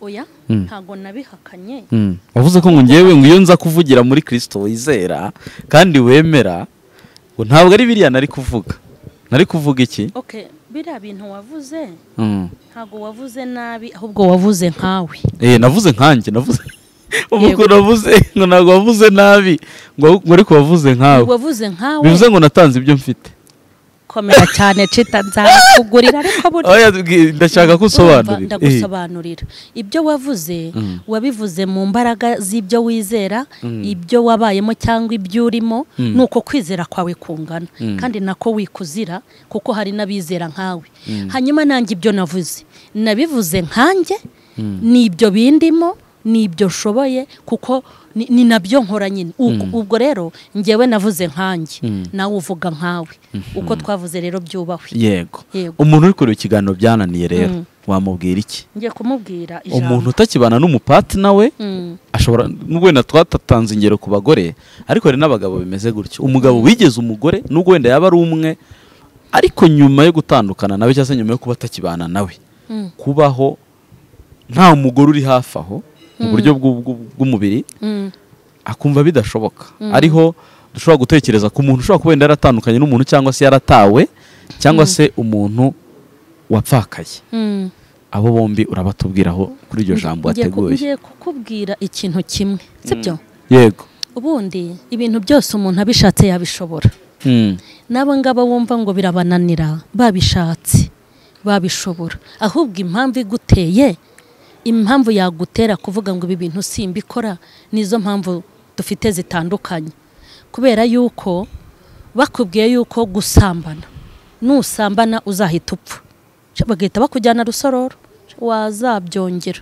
oya Mm. ntabwo nabihakanye Mm. wavuze ko ngo ngewe ngo iyo nza kuvugira muri kirisito wizera kandi wemera ngo ntabwo ari biriya nari kuvuga nari kuvuga iki okay biriya bintu wavuze Mm. ntabwo wavuze nabi ahubwo wavuze nkawe eh navuze nkanjye navuze ubu Yego. ngo navuze ngo ntabwo wavuze nabi ngo ngo ariko wavuze nkawe wavuze nkawe bivuze ngo natanze ibyo mfite komera cyane cita nzakugurira ariko buri oya bwi- ndashaka ko Urumva, usobanurira Eh. ndagusobanurira ibyo wavuze wabivuze mu mbaraga z'ibyo wizera ibyo wabayemo cyangwa ibyo urimo ni uko kwizera kwawe kungana kandi nako wikuzira kuko hari n'abizera nkawe hanyuma nanjye ibyo navuze nabivuze nkanjye ni ibyo bindimo ni ibyo nshoboye kuko ni- ni nabyo nkora nyine Ubwo- ubwo rero ngewe navuze nkanjye nawe uvuga nkawe uko twavuze rero byubahwe yego Yego. umuntu uri kureba ikiganiro byananiye rero wamubwira iki ngiye kumubwira umuntu ijambo utakibana n'umupatina we Mm. ashobora nubwo wenda twatatanze ingero ku bagore ariko hari n'abagabo bimeze gutyo umugabo wigeze umugore nubwo wenda yaba ari umwe ariko nyuma yo gutandukana nawe cyangwa se nyuma yo kuba atakibana nawe Mm. kubaho nta mugore uri hafi aho mu buryo bw'u- bw'u- bw'umubiri Mm. akumva bidashoboka ariho dushobora gutekereza ku muntu ushobora kuba wenda yaratandukanye n'umuntu cyangwa se yaratawe cyangwa se umuntu wapfakaye Mm. abo bombi urabatubwiraho kuri iryo jambo Ngiye ku- wateguye ngiye kukubwira ikintu kimwe sibyo yego ubundi ibintu byose umuntu abishatse yabishobora Mm. n'abo ngabo wumva ngo birabananira babishatse babishobora ahubwo impamvu iguteye impamvu yagutera kuvuga ngo ibi bintu simbikora nizo mpamvu dufite zitandukanye kubera yuko bakubwiye yuko gusambana nusambana uzahita upfa Cyo bagahita bakujyana rusororo Cyo wazabyongera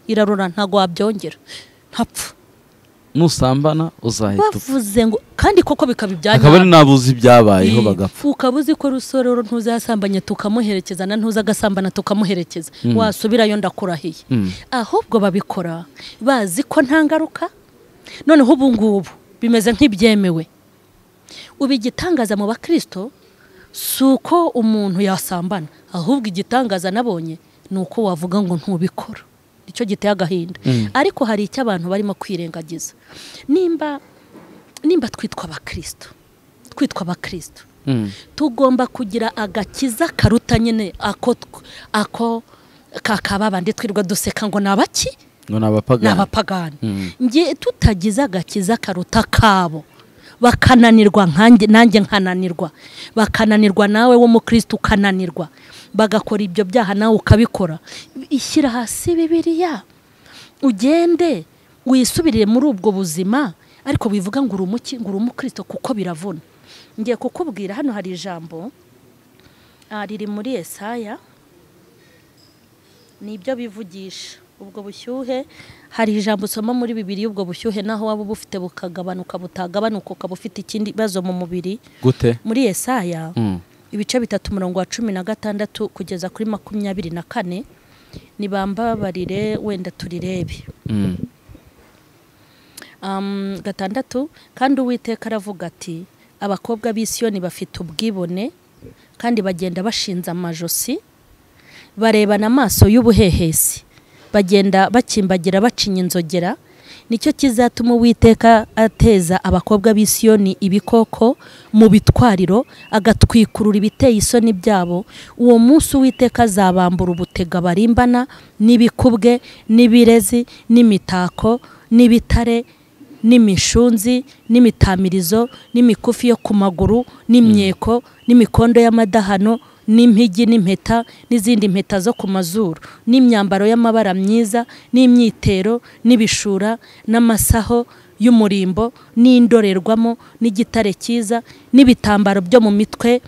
irarura ntabwo wabyongera ntapfa nusambana uzahita upfa bavuze ngo kandi koko bikaba ibya akaba ari nyabyo. nabuze ibyabayeho Yego. bagapfa ukaba uzi ko rusororo ntuzasambanye tukamuherekeza na ntuza agasambana tukamuherekeza wasubirayo ndakurahiye Mm. ahubwo babikora bazi ko nta ngaruka noneho ubu ngubu bimeze nk'ibyemewe ubu igitangaza mu bakristo si uko umuntu yasambana ahubwo igitangaza nabonye ni uko wavuga ngo ntubikora icyo giteye agahinda ariko hari icyo abantu barimo kwirengagiza nimba nimba twitwa abakristo twitwa abakristo Mm. tugomba kugira agakiza karuta nyine ako tw- ako kakababande twirirwa duseka ngo ni abaki ngo ni nabapagana abapagani ngiye tutagize agakiza karuta kabo bakananirwa nkanjye nanjye nkananirwa bakananirwa nawe w'umukristo ukananirwa bagakora ibyo byaha nawe ukabikora ishyira hasi bibiriya ugende wisubirire muri ubwo buzima ariko wivuga ngo uri umuki ngo uri umukristo kuko biravuna ngiye kukubwira hano hari ijambo ah, riri muri esaya nibyo bivugisha ubwo bushyuhe hari ijambo usoma muri bibiri y'ubwo bushyuhe naho waba ubufite bukagabanuka butagabanuka ukaba ufite ikindi bibazo mu mubiri gute muri esaya ibice bitatu umurongo wa cumi na gatandatu kugeza kuri makumyabiri na kane nibambabarire wenda turirebe Um, gatandatu kandi uwiteka aravuga ati abakobwa b'i Siyoni bafite ubwibone kandi bagenda bashinze amajosi barebana amaso y'ubuhehesi bagenda bakimbagira bacinya inzogera nicyo kizatuma uwiteka ateza abakobwa b'i Siyoni ibikoko mu bitwariro agatwikurura ibiteye isoni byabo uwo munsi uwiteka azabambura ubutega barimbana n'ibikubwe n'ibirezi n'imitako n'ibitare n'imishunzi n'imitamirizo n'imikufi yo ku maguru n'imyeko n'imikondo y'amadahano n'impigi n'impeta n'izindi mpeta zo ku mazuru n'imyambaro y'amabara myiza n'imyitero n'ibishura n'amasaho y'umurimbo n'indorerwamo n'igitare cyiza n'ibitambaro byo mu mitwe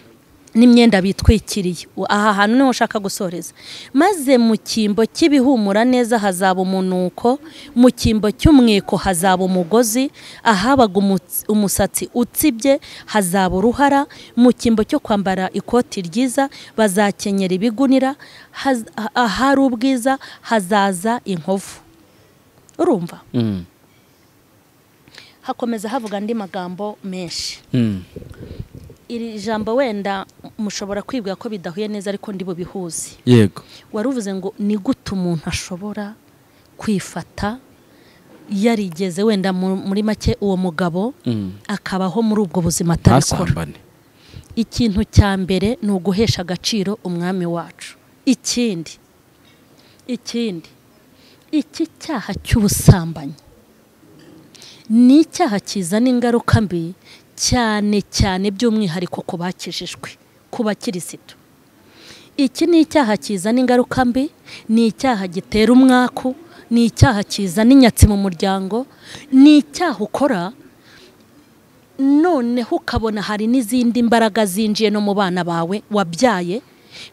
n'imyenda bitwikiriye aha hantu niho ushaka gusoreza maze mu cyimbo cy'ibihumura neza hazaba umunuko mu cyimbo cy'umwiko hazaba umugozi ahabaga umutsi- umusatsi utsibye hazaba uruhara mu cyimbo cyo kwambara ikoti ryiza bazakenyera ibigunira haz- ah- ahari ubwiza hazaza inkovu urumva hakomeza havuga andi magambo menshi iri jambo wenda mushobora kwibwira ko bidahuye neza ariko ndi bubihuze yego wari uvuze ngo ni gute umuntu ashobora kwifata yarigeze wenda mu- muri make uwo mugabo akabaho muri ubwo buzima atabikora ntasambane ikintu cya mbere ni uguhesha agaciro umwami wacu ikindi ikindi iki cyaha cy'ubusambanyi ni icyaha kizana ingaruka mbi cyane cyane by'umwihariko ku bakijijwe ku bakirisitu iki ni icyaha kizana ingaruka mbi ni icyaha gitera umwaku ni icyaha kizana inyatsi mu muryango ni icyaha ukora noneho ukabona hari n'izindi mbaraga zinjiye no mu bana bawe wabyaye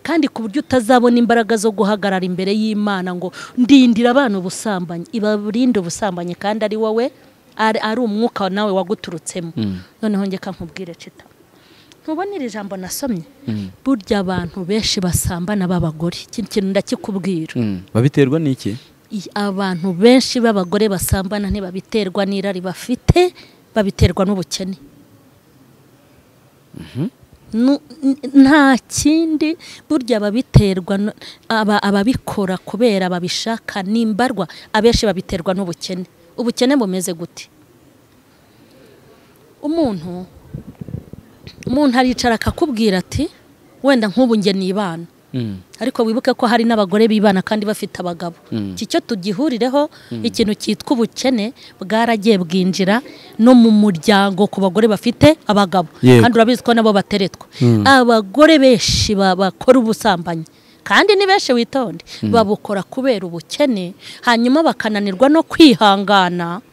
kandi ku buryo utazabona imbaraga zo guhagarara imbere y'imana ngo ndindira abana ubusambanyi ibarinde ubusambanyi kandi ari wowe ari ari umwuka nawe waguturutsemo noneho ngeka nkubwire cita ntubona iri jambo nasomye burya abantu benshi basambana b'abagore iki kintu ndakikubwira babiterwa n'iki i- abantu benshi b'abagore basambana ntibabiterwa n'irari bafite babiterwa n'ubukene Nu- n- nta kindi burya babiterwa no- aba- ababikora kubera babishaka nimbarwa abenshi babiterwa n'ubukene ubukene bumeze gute umuntu umuntu aricara akakubwira ati wenda nk'ubu njye nibana ariko wibuke ko hari n'abagore bibana kandi bafite abagabo iki cyo tugihurireho ikintu cyitwa ubukene bwaragiye bwinjira no mu muryango ku bagore bafite abagabo Yego. kandi urabizi ko nabo bateretwa abagore benshi ba- bakora ubusambanyi kandi ni benshi witonde babukora kubera ubukene hanyuma bakananirwa no kwihangana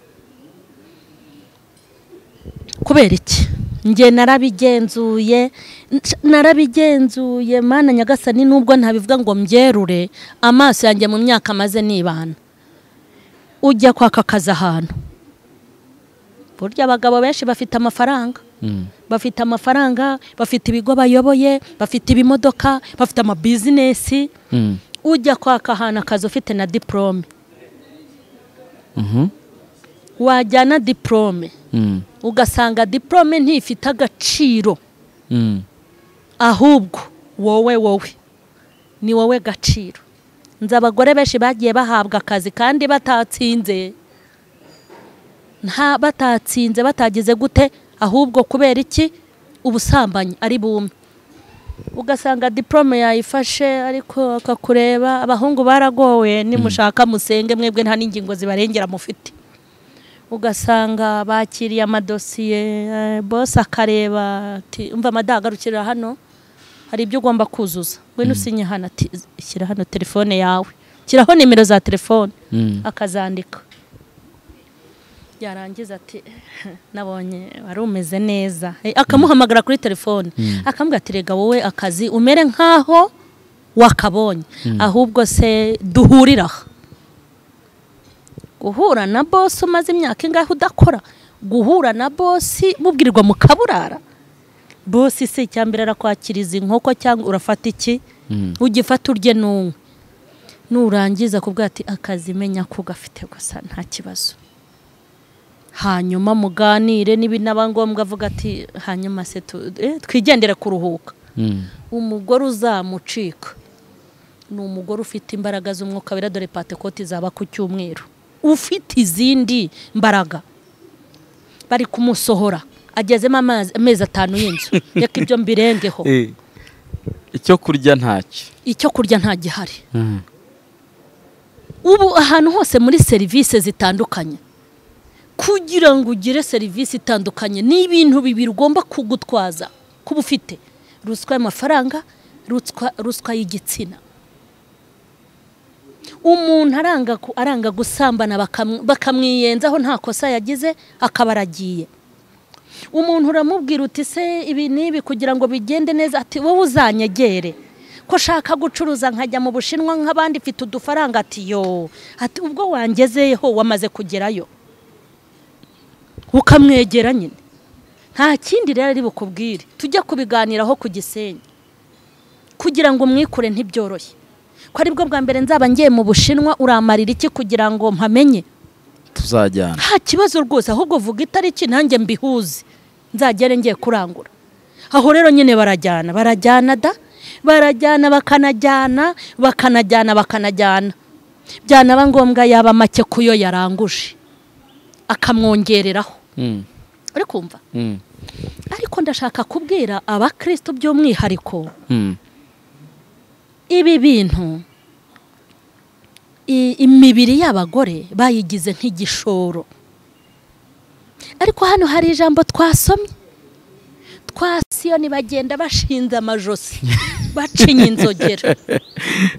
kubera iki njye narabigenzuye nca- narabigenzuye mana nyagasani nubwo ntabivuga ngo mbyerure amaso yanjye mu myaka maze nibana ujya kwaka akazi ahantu burya abagabo benshi bafite amafaranga bafite amafaranga bafite ibigo bayoboye bafite ibimodoka bafite amabizinesi ujya kwaka ahantu akazi ufite na diporome wajyana diporome ugasanga diporome ntifite agaciro ahubwo wowe wowe ni wowe gaciro nzi abagore benshi bagiye bahabwa akazi kandi batatsinze nta batatsinze batageze gute ahubwo kubera iki ubusambanyi ari bumwe ugasanga diporome yayifashe ariko akakureba abahungu baragowe nimushaka musenge mwebwe nta n'ingingo zibarengera mufite ugasanga bakiriye amadosiye eh, bosi akareba ati umva amadahagarukira hano hari ibyo ugomba kuzuza ngwino usinye hano ati shyira hano telefone yawe shyiraho nimero za telefone akazandika byarangiza ati nabonye wari umeze neza Eh, akamuhamagara kuri telefone akambwira ati rega wowe akazi umere nk'aho wakabonye ahubwo se duhurira aha guhura na bosi umaze imyaka ingahe udakora guhura na bosi mubwirwa mukaburara bosi se icya mbere arakwakiriza inkoko cyangwa urafata iki ugifata urye n'umwe nurangiza kubwira ati akazi menya ko gafite gusa nta kibazo hanyuma muganire n'ibinaba ngombwa avuga ati hanyuma se tu- eh, twigendere kuruhuka umugore uzamucika ni umugore ufite imbaraga z'umwuka wera dore patekoti zaba ku cyumweru ufite izindi mbaraga bari kumusohora agezemo amazi- amezi atanu y'inzu reka ibyo mbirengeho icyo kurya ntacyo icyo kurya nta gihari ubu ahantu hose muri serivisi zitandukanye kugira ngo ugire serivisi itandukanye ni ibintu bibiri ugomba kugutwaza kuba ufite ruswa y'amafaranga ruswa ruswa y'igitsina umuntu aranga ku- aranga gusambana bakam- bakamwiyenzaho nta kosa yagize akaba aragiye umuntu uramubwira uti se ibi n'ibi kugira ngo bigende neza ati wowe uzanyegere ko shaka gucuruza nkajya mu bushinwa nk'abandi mfite udufaranga ati yo ati ubwo wangezeho wamaze kugerayo ukamwegera nyine nta kindi rero ari bukubwire tujya kubiganiraho ku gisenyi kugira ngo mwikure ntibyoroshye ko aribwo bwa mbere nzaba ngiye mu bushinwa uramarira iki kugira ngo mpamenye tuzajyana nta kibazo rwose ahubwo vuga itariki nanjye mbihuze nzagere ngiye kurangura aho rero nyine barajyana barajyana da barajyana bakanajyana bakanajyana bakanajyana byanaba ngombwa yaba make ku yo yaranguje akamwongereraho uri kumva ariko ndashaka kubwira abakristo by'umwihariko ibi bintu i- imibiri y'abagore bayigize nk'igishoro ariko hano hari ijambo twasomye twasiyoni bagenda bashinze amajosi bacinya inzogera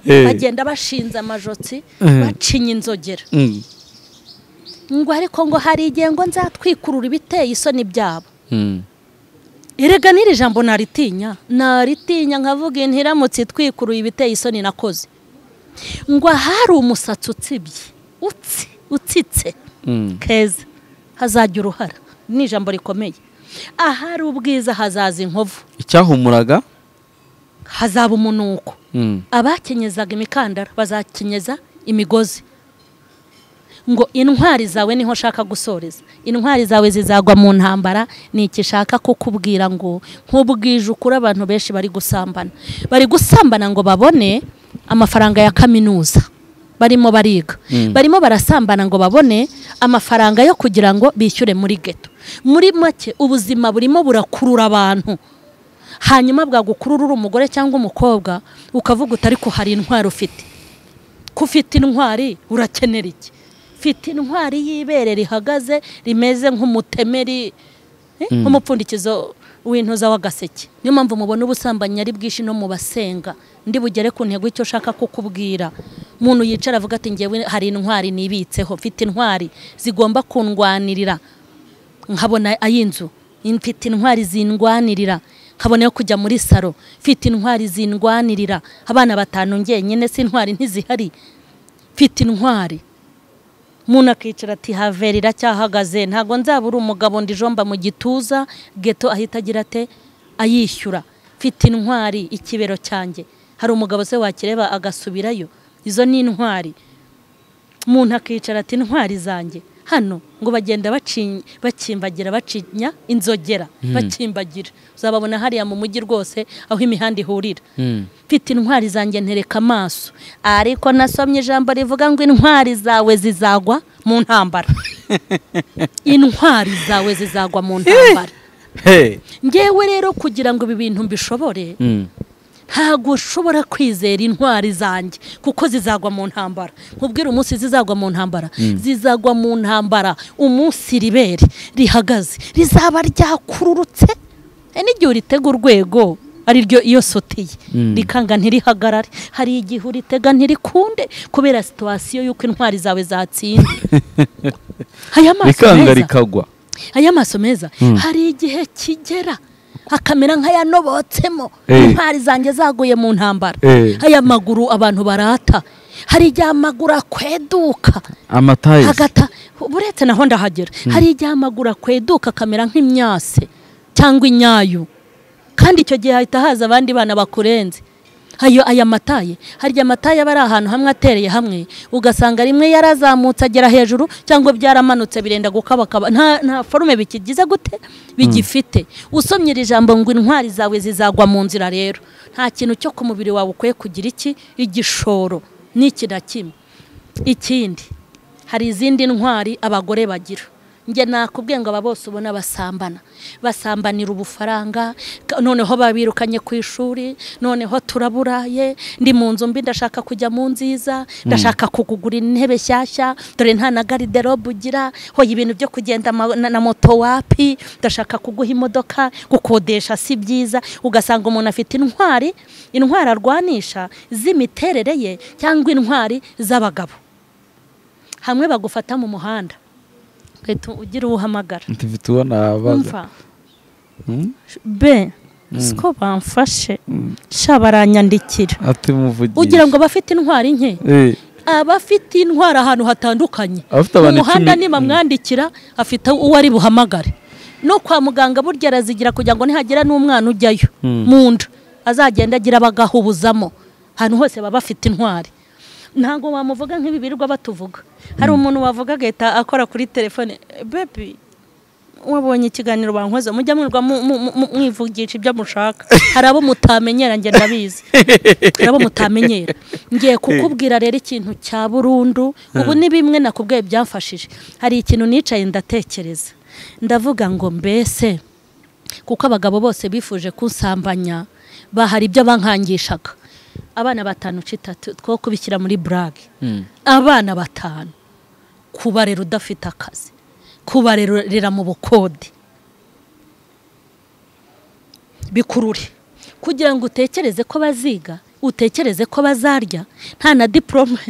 bagenda bashinze amajosi bacinya inzogera ngo ariko ngo hari igihe ngo nzatwikurura ibiteye isoni byabo erega n'iri jambo naritinya naritinya nkavuga intiramutse itwikuruye ibiteye isoni nakoze ngo ahari umusatsi utsibye utsi utsitse keza hazajya uruhara ni ijambo rikomeye ahari ubwiza hazaza inkovu icyahumuraga hazaba umunuko abakenyezaga imikandara bazakenyeza imigozi ngo intwari zawe niho nshaka gusoreza intwari zawe zizagwa mu ntambara ni iki nshaka kukubwira ngo nk'ubwije ukuri abantu benshi bari gusambana bari gusambana ngo babone amafaranga ya kaminuza barimo bariga barimo barasambana ngo babone amafaranga yo kugira ngo bishyure muri geto muri make ubuzima burimo burakurura abantu hanyuma bwagukurura uri umugore cyangwa umukobwa ukavuga uti ariko hari intwari ufite ko ufite intwari urakenera iki ufite intwari y'ibere rihagaze rimeze nk'umutemeri eh, nk'umupfundikizo w'intuza w'agaseke niyo mpamvu mubona ubusambanyi ari bwinshi no mu basenga ndi bugere ku ntego icyo ushaka kukubwira umuntu yicara avuga ati ngewe hari intwari nibitseho mfite intwari zigomba kundwanirira nkabona ay'inzu mfite intwari zindwanirira nkabona yo kujya muri saro mfite intwari zindwanirira abana batanu ngenyine si intwari ntizihari mfite intwari umuntu akicara ati haveri iracyahagaze ntabwo nzabura umugabo ndijomba mu gituza geto ahita agira ate ayishyura mfite intwari ikibero cyanjye hari umugabo se wakireba agasubirayo izo ni intwari umuntu akicara ati intwari zanjye hano ngo bagenda baci- bakimbagira bacinya inzogera bakimbagira uzababona hariya mu mujyi rwose aho imihanda ihurira mfite intwari zanjye ntereka amaso ariko nasomye ijambo rivuga ngo intwari zawe zizagwa mu ntambara intwari zawe zizagwa mu ntambara ngewe rero kugira ngo ibi bintu mbishobore ntabwo ushobora kwizera intwari zanjye kuko zizagwa mu ntambara nkubwira umunsi zizagwa mu ntambara zizagwa mu ntambara umunsi ribere rihagaze rizaba ryakururutse e, n'igihe uritega urwego ari ryo iyo sotiye Mm. rikanga ntirihagarare hari igihe uritega ntirikunde kubera situwasiyo y'uko intwari zawe zatsinze aya maso rikanga meza rikagwa aya maso meza Mm. hari igihe kigera akamera nk'ayanobotsemo Eh. intwari zanjye zaguye mu ntambara Eh. aya maguru abantu barata hari igihe amaguru akweduka amatayisi hagata uretse naho ndahagera hari igihe amaguru akweduka akamera nk'imyase cyangwa inyayu kandi icyo gihe hahita haza abandi bana bakurenze ayo aya mataye harya amataye aba ari ahantu hamwe atereye hamwe ugasanga rimwe yarazamutse agera hejuru cyangwa byaramanutse birenda gukabakaba nta nta forume bikigize gute bigifite usomye iri jambo ngo intwari zawe zizagwa mu nzira rero nta kintu cyo ku mubiri wawe ukwiye kugira iki igishoro n'iki na kimwe ikindi hari izindi ntwari abagore bagira njye nakubwiye ngo aba bose ubona basambana basambanira ubufaranga ka- noneho babirukanye ku ishuri noneho turaburaye ndi mu nzu mbi ndashaka kujya mu nziza ndashaka kugugura intebe shyashya dore nta na gariderobe ugira hoya ibintu byo kugenda ma- na, na moto wapi ndashaka kuguha imodoka gukodesha si byiza ugasanga umuntu afite intwari intwari arwanisha z'imiterere ye cyangwa intwari z'abagabo hamwe bagufata mu muhanda uhita ugira uwo uhamagara mfite ubona abaza umva be siko bamfashe sha baranyandikira ati muvugisha ugira ngo abafite intwari nke abafite intwari ahantu hatandukanye Abafite mu abantu muhanda icumi. nibamwandikira afite uwo ari buhamagare no kwa muganga burya arazigira kugira ngo nihagira n'umwana ujyayo mu nda azagenda agira bagahubuzamo ahantu hose baba bafite intwari ntabwo wamuvuga nk'ibi birirwa batuvuga hari umuntu wavuga agahita akora kuri telefone bebi wabonye ikiganiro bankoze mujya mwirwa mu- mu- mu- mu- mwivugisha ibyo mushaka hari abo mutamenyera njye ndabizi nabo mutamenyera ngiye kukubwira rero ikintu cya burundu ubu ni bimwe nakubwiye byamfashije hari ikintu nicaye ndatekereza ndavuga ngo mbese kuko abagabo bose bifuje kunsambanya bahari ibyo bankangishaga abana batanu citatu two kubishyira muri burage abana batanu kubarera udafite akazi kubarerera mu bukode bikurure kugira ngo utekereze ko baziga utekereze ko bazarya nta na diporome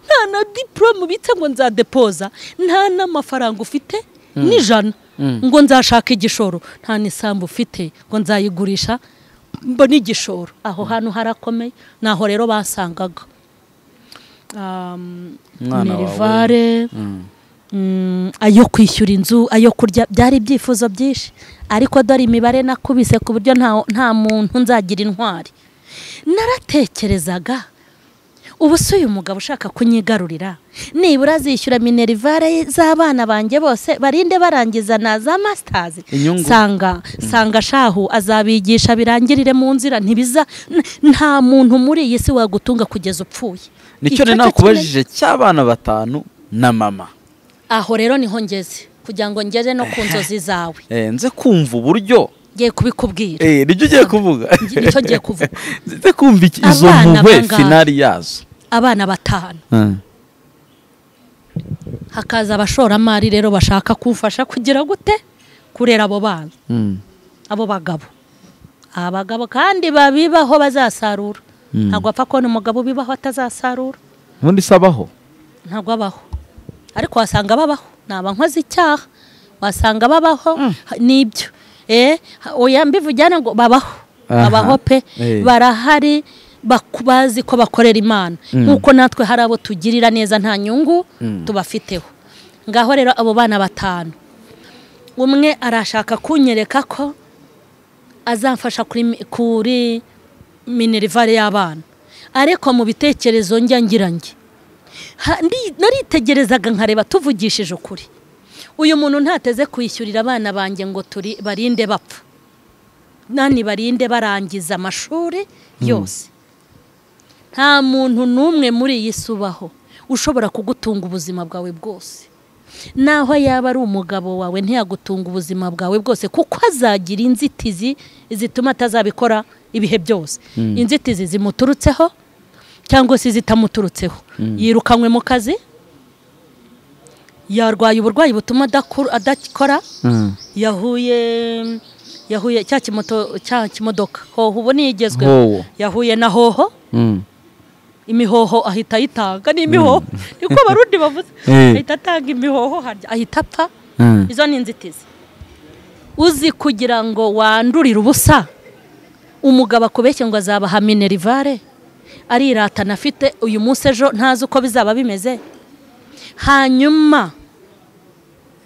nta na diporome ubitse ngo nzadepoza nta n'amafaranga ufite n'ijana ngo nzashaka igishoro nta n'isambu ufite ngo nzayigurisha mbone igishoro aho hantu harakomeye ni aho rero basangaga Um, Umwana wawe. Nerivare, mm, ayo kwishyura inzu ayo kurya byari ibyifuzo byinshi ariko dore imibare nakubise ku buryo nta nta muntu nzagira intwari naratekerezaga ubu si uyu mugabo ushaka kunyigarurira nibura azishyura minerivare z'abana banjye bose barinde barangiza na za masitazi Inyungu. sanga sanga shahu azabigisha birangirire mu nzira ntibiza n- nta muntu muri iyi si wagutunga kugeza upfuye nicyo Icyo ni cyo nakubajije cy'abana batanu na mama aho rero niho ngeze kugira ngo ngere no ku nzozi zawe Eh, nze kumva uburyo ngiye kubikubwira Eh, nibyo ugiye kuvuga Ngi- nicyo ngiye kuvuga. nze kumva iki- izo Abana mpuhwe bangahe? finari yazo abana batanu hakaza abashoramari rero bashaka kumfasha kugira gute kurera abo bana Mm. abo bagabo abagabo kandi babibaho bazasarura Mm. ntabwo apfa kubona umugabo ubibaho atazasarura ubundi se abaho ntabwo abaho ariko wasanga babaho ni abankozi icyaha wasanga babaho ha- nibyo eh ha- oya mbivujyana ngo babaho Aha. babaho pe Eh. barahari baku- bazi ko bakorera imana nk'uko natwe hari abo tugirira neza nta nyungu tubafiteho ngaho rero abo bana batanu umwe arashaka kunyereka ko azamfasha kuri mi- kuri minerivare y'abana ariko mu bitekerezo njya ngira nge Ha- ndi- naritegerezaga nkareba tuvugishije ukuri uyu muntu ntateze kwishyurira abana banjye ngo turi barinde bapfa nani barinde barangiza amashuri yose nta muntu n'umwe muri iyi si ubaho ushobora kugutunga ubuzima bwawe bwose naho yaba ari umugabo wawe ntiyagutunga ubuzima bwawe bwose kuko azagira inzitizi zituma atazabikora ibihe byose inzitizi zimuturutseho cyangwa se zitamuturutseho yirukanywe mu kazi yarwaye uburwayi butuma adakura- adakora yahuye yahuye cya kimoto cya kimodoka hoho ubu Hoho. niyigezweho yahuye na hoho Mm. imihoho ahita ayitanga ni imihoho niko abarundi bavuze Eh. ahita atanga imihoho harya ahita apfa Mm. izo ni inzitizi uzi kugira ngo wandurire ubusa umugabo akubeshye ngo azabaha minerivare ariratana afite uyu munsi ejo ntazi uko bizaba bimeze hanyuma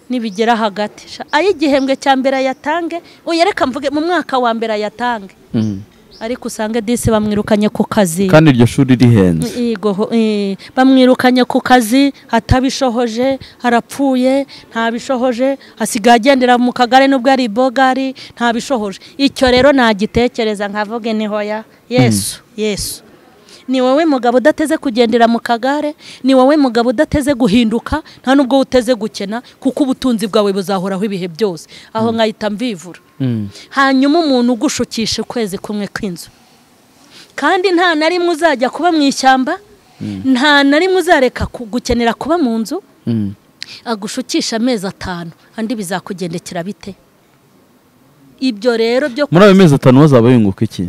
nibigera hagati sha, ayo igihembwe cya mbere ayatange uyereka mvuge mu mwaka wa mbere ayatange Mm. ariko usange disi bamwirukanye ku kazi kandi iryo shuri rihenze Yego, ho- eh, bamwirukanye ku kazi atabishohoje arapfuye ntabishohoje asigaye agendera mu kagari n'ubwo ari ibogari ntabishohoje icyo rero nagitekereza nkavuge ni hoya yesu yesu ni wowe mugabo udateze kugendera mu kagare ni wowe mugabo udateze guhinduka nta n'ubwo uteze gukena kuko ubutunzi bwawe buzahoraho ibihe byose aho nkahita mvivura Mm. hanyuma umuntu ugushukisha ukwezi kumwe kw'inzu kandi nta na rimwe uzajya kuba mu ishyamba nta na rimwe uzareka ku- gukenera kuba mu nzu Mm. agushukisha amezi atanu andi bizakugendekera bite ibyo rero byo muri ayo mezi atanu bazaba yunguka iki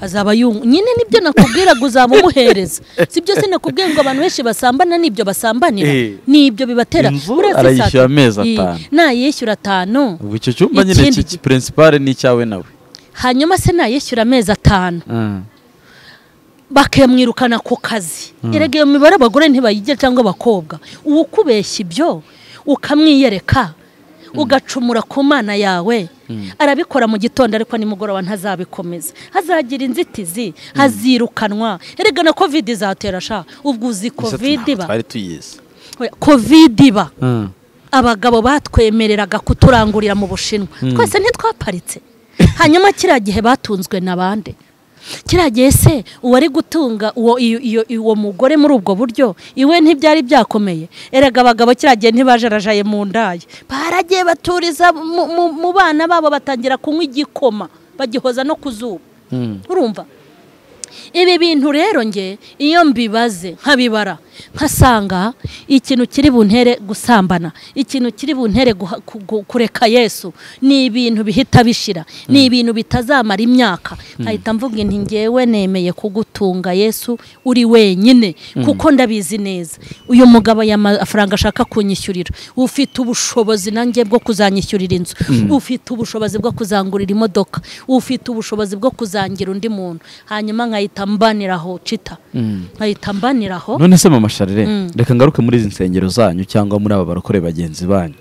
azaba yungu nyine nibyo nakubwira ngo uzaba umuhereza si byo sinakubwiye ngo abantu benshi basambana nibyo basambanira Eh. nibyo bibatera Inzu Uretse saa arayishyura tatu. amezi Ii, atanu. nayishyura atanu ubwo icyo cyumba nyine Ikindi- iki purensipare ni icyawe nawe hanyuma se nayishyura amezi atanu bakamwirukana ku kazi erega iyo mibare abagore ntibayigira cyangwa abakobwa uba ukubeshya ibyo ukamwiyereka ugacumura ku mana yawe arabikora mu gitondo ariko nimugoroba ntazabikomeza hazagira inzitizi hazirukanwa erega na kovide izatera sha ubwo uzi kovide iba twari tuyizi Oya, kovide iba abagabo batwemereraga kuturangurira mu bushinwa twese ntitwaparitse hanyuma kiriya gihe batunzwe na bande kiriya gihe se uwari gutunga uwo iyo- iyo- uwo mugore muri ubwo buryo iwe ntibyari byakomeye erega abagabo kiriya gihe ntibajarajaye mu ndayi baragiye baturiza mu- mu- mu bana babo batangira kunywa igikoma bagihoza no ku zuba urumva ibi bintu rero nge iyo mbibaze nkabibara nkasanga ikintu kiri buntere gusambana ikintu kiri buntere guha- ku- ku- kureka yesu ni ibintu bihita bishira ni ibintu bitazamara imyaka nkahita mvuga inti ngewe nemeye kugutunga yesu uri wenyine kuko ndabizi neza uyu mugabo aya mafaranga ashaka kunyishyurira ufite ubushobozi nanjye bwo kuzanyishyurira inzu ufite ubushobozi bwo kuzangurira imodoka ufite ubushobozi bwo kuzangira undi muntu hanyuma nkahita mbaniraho cita nkahita mbaniraho none se mama sharire reka ngaruke muri izi nsengero zanyu cyangwa muri aba barokore bagenzi banyu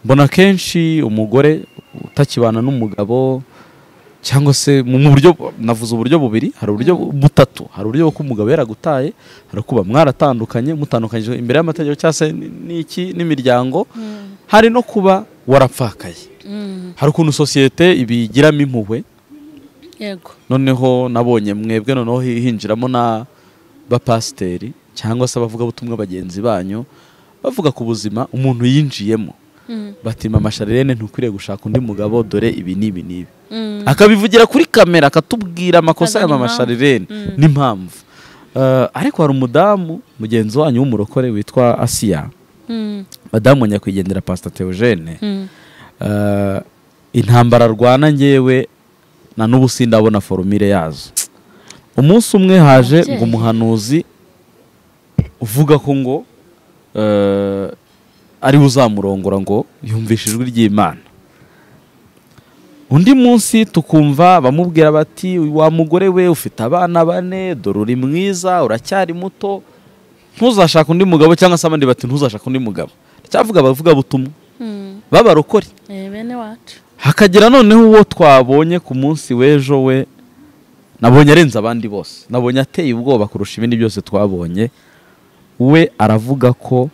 mbona akenshi umugore utakibana n'umugabo cyangwa se mu mu buryo navuze uburyo bubiri hari uburyo butatu hari uburyo bwo umugabo yaragutaye hari ukuba mwaratandukanye mutandukanyije imbere y'amategeko cyangwa se n- n'iki n'imiryango hari no kuba warapfakaye hari ukuntu sosiyete ibigiramo impuhwe yego noneho nabonye mwebwe noneho hi- hinjiramo n'abapasiteri cyangwa se abavugabutumwa bagenzi banyu bavuga ku buzima umuntu yinjiyemo bati mama sharirene ntukwiriye gushaka undi mugabo dore ibi n'ibi n'ibi akabivugira kuri kamera akatubwira amakosa ya Akaza mama n'impamvu. sharirene n'impamvu Eh, ariko hari umudamu mugenzi wanyu w'umurokore witwa asiya Mm, madamu nyakwigendera pasita teogene mm. Eh, intambara arwana ngewe na n'ubu sindabona forumire yazo umunsi umwe haje Ababyeyi. ngo umuhanuzi uvuga ko ngo eh, ariwe uzamurongora ngo yumvishe ijwi ry'imana undi munsi tukumva bamubwira bati wa mugore we ufite abana bane dore uri mwiza uracyari muto ntuzashake undi mugabo cyangwa se abandi bati ntuzashake undi mugabo cyavuga abavuga butumwa Mm, b'abarokore eh, bene wacu hakagira noneho uwo twabonye ku munsi w'ejo we nabonye arenze abandi bose nabonye ateye ubwoba kurusha ibindi byose twabonye we aravuga ko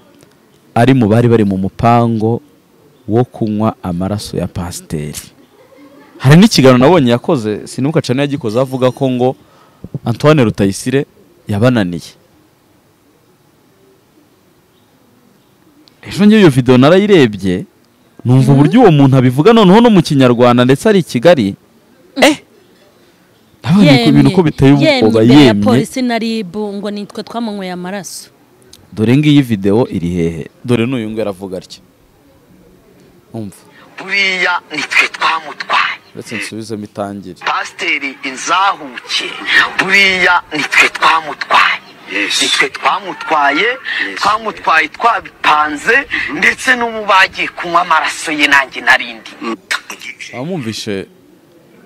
ari mu bari bari mu mupango wo kunywa amaraso ya pasiteri hari n'ikiganiro nabonye yakoze sinuka cane yagikoze avuga ko ngo antoine rutayisire yabananiye ejo ngewe iyo videwo narayirebye numva uburyo uwo muntu abivuga noneho no mu kinyarwanda ndetse ari i kigali eh nabonye ko ibintu ko biteye ubwoba imbere ya yemye polisi na ribu ngo nitwe twamunyweye amaraso dore ngiyi videwo iri hehe dore n'uyu nguyu aravuga atya umva buriya nitwe twamutwaye ndetse nsubizemo itangire pasiteri inzahuke buriya nitwe twamutwaye nitwe twamutwaye twamutwaye twabipanze ndetse n'ubu bagiye kunywa amaraso ye nanjye narindi abamwumvishe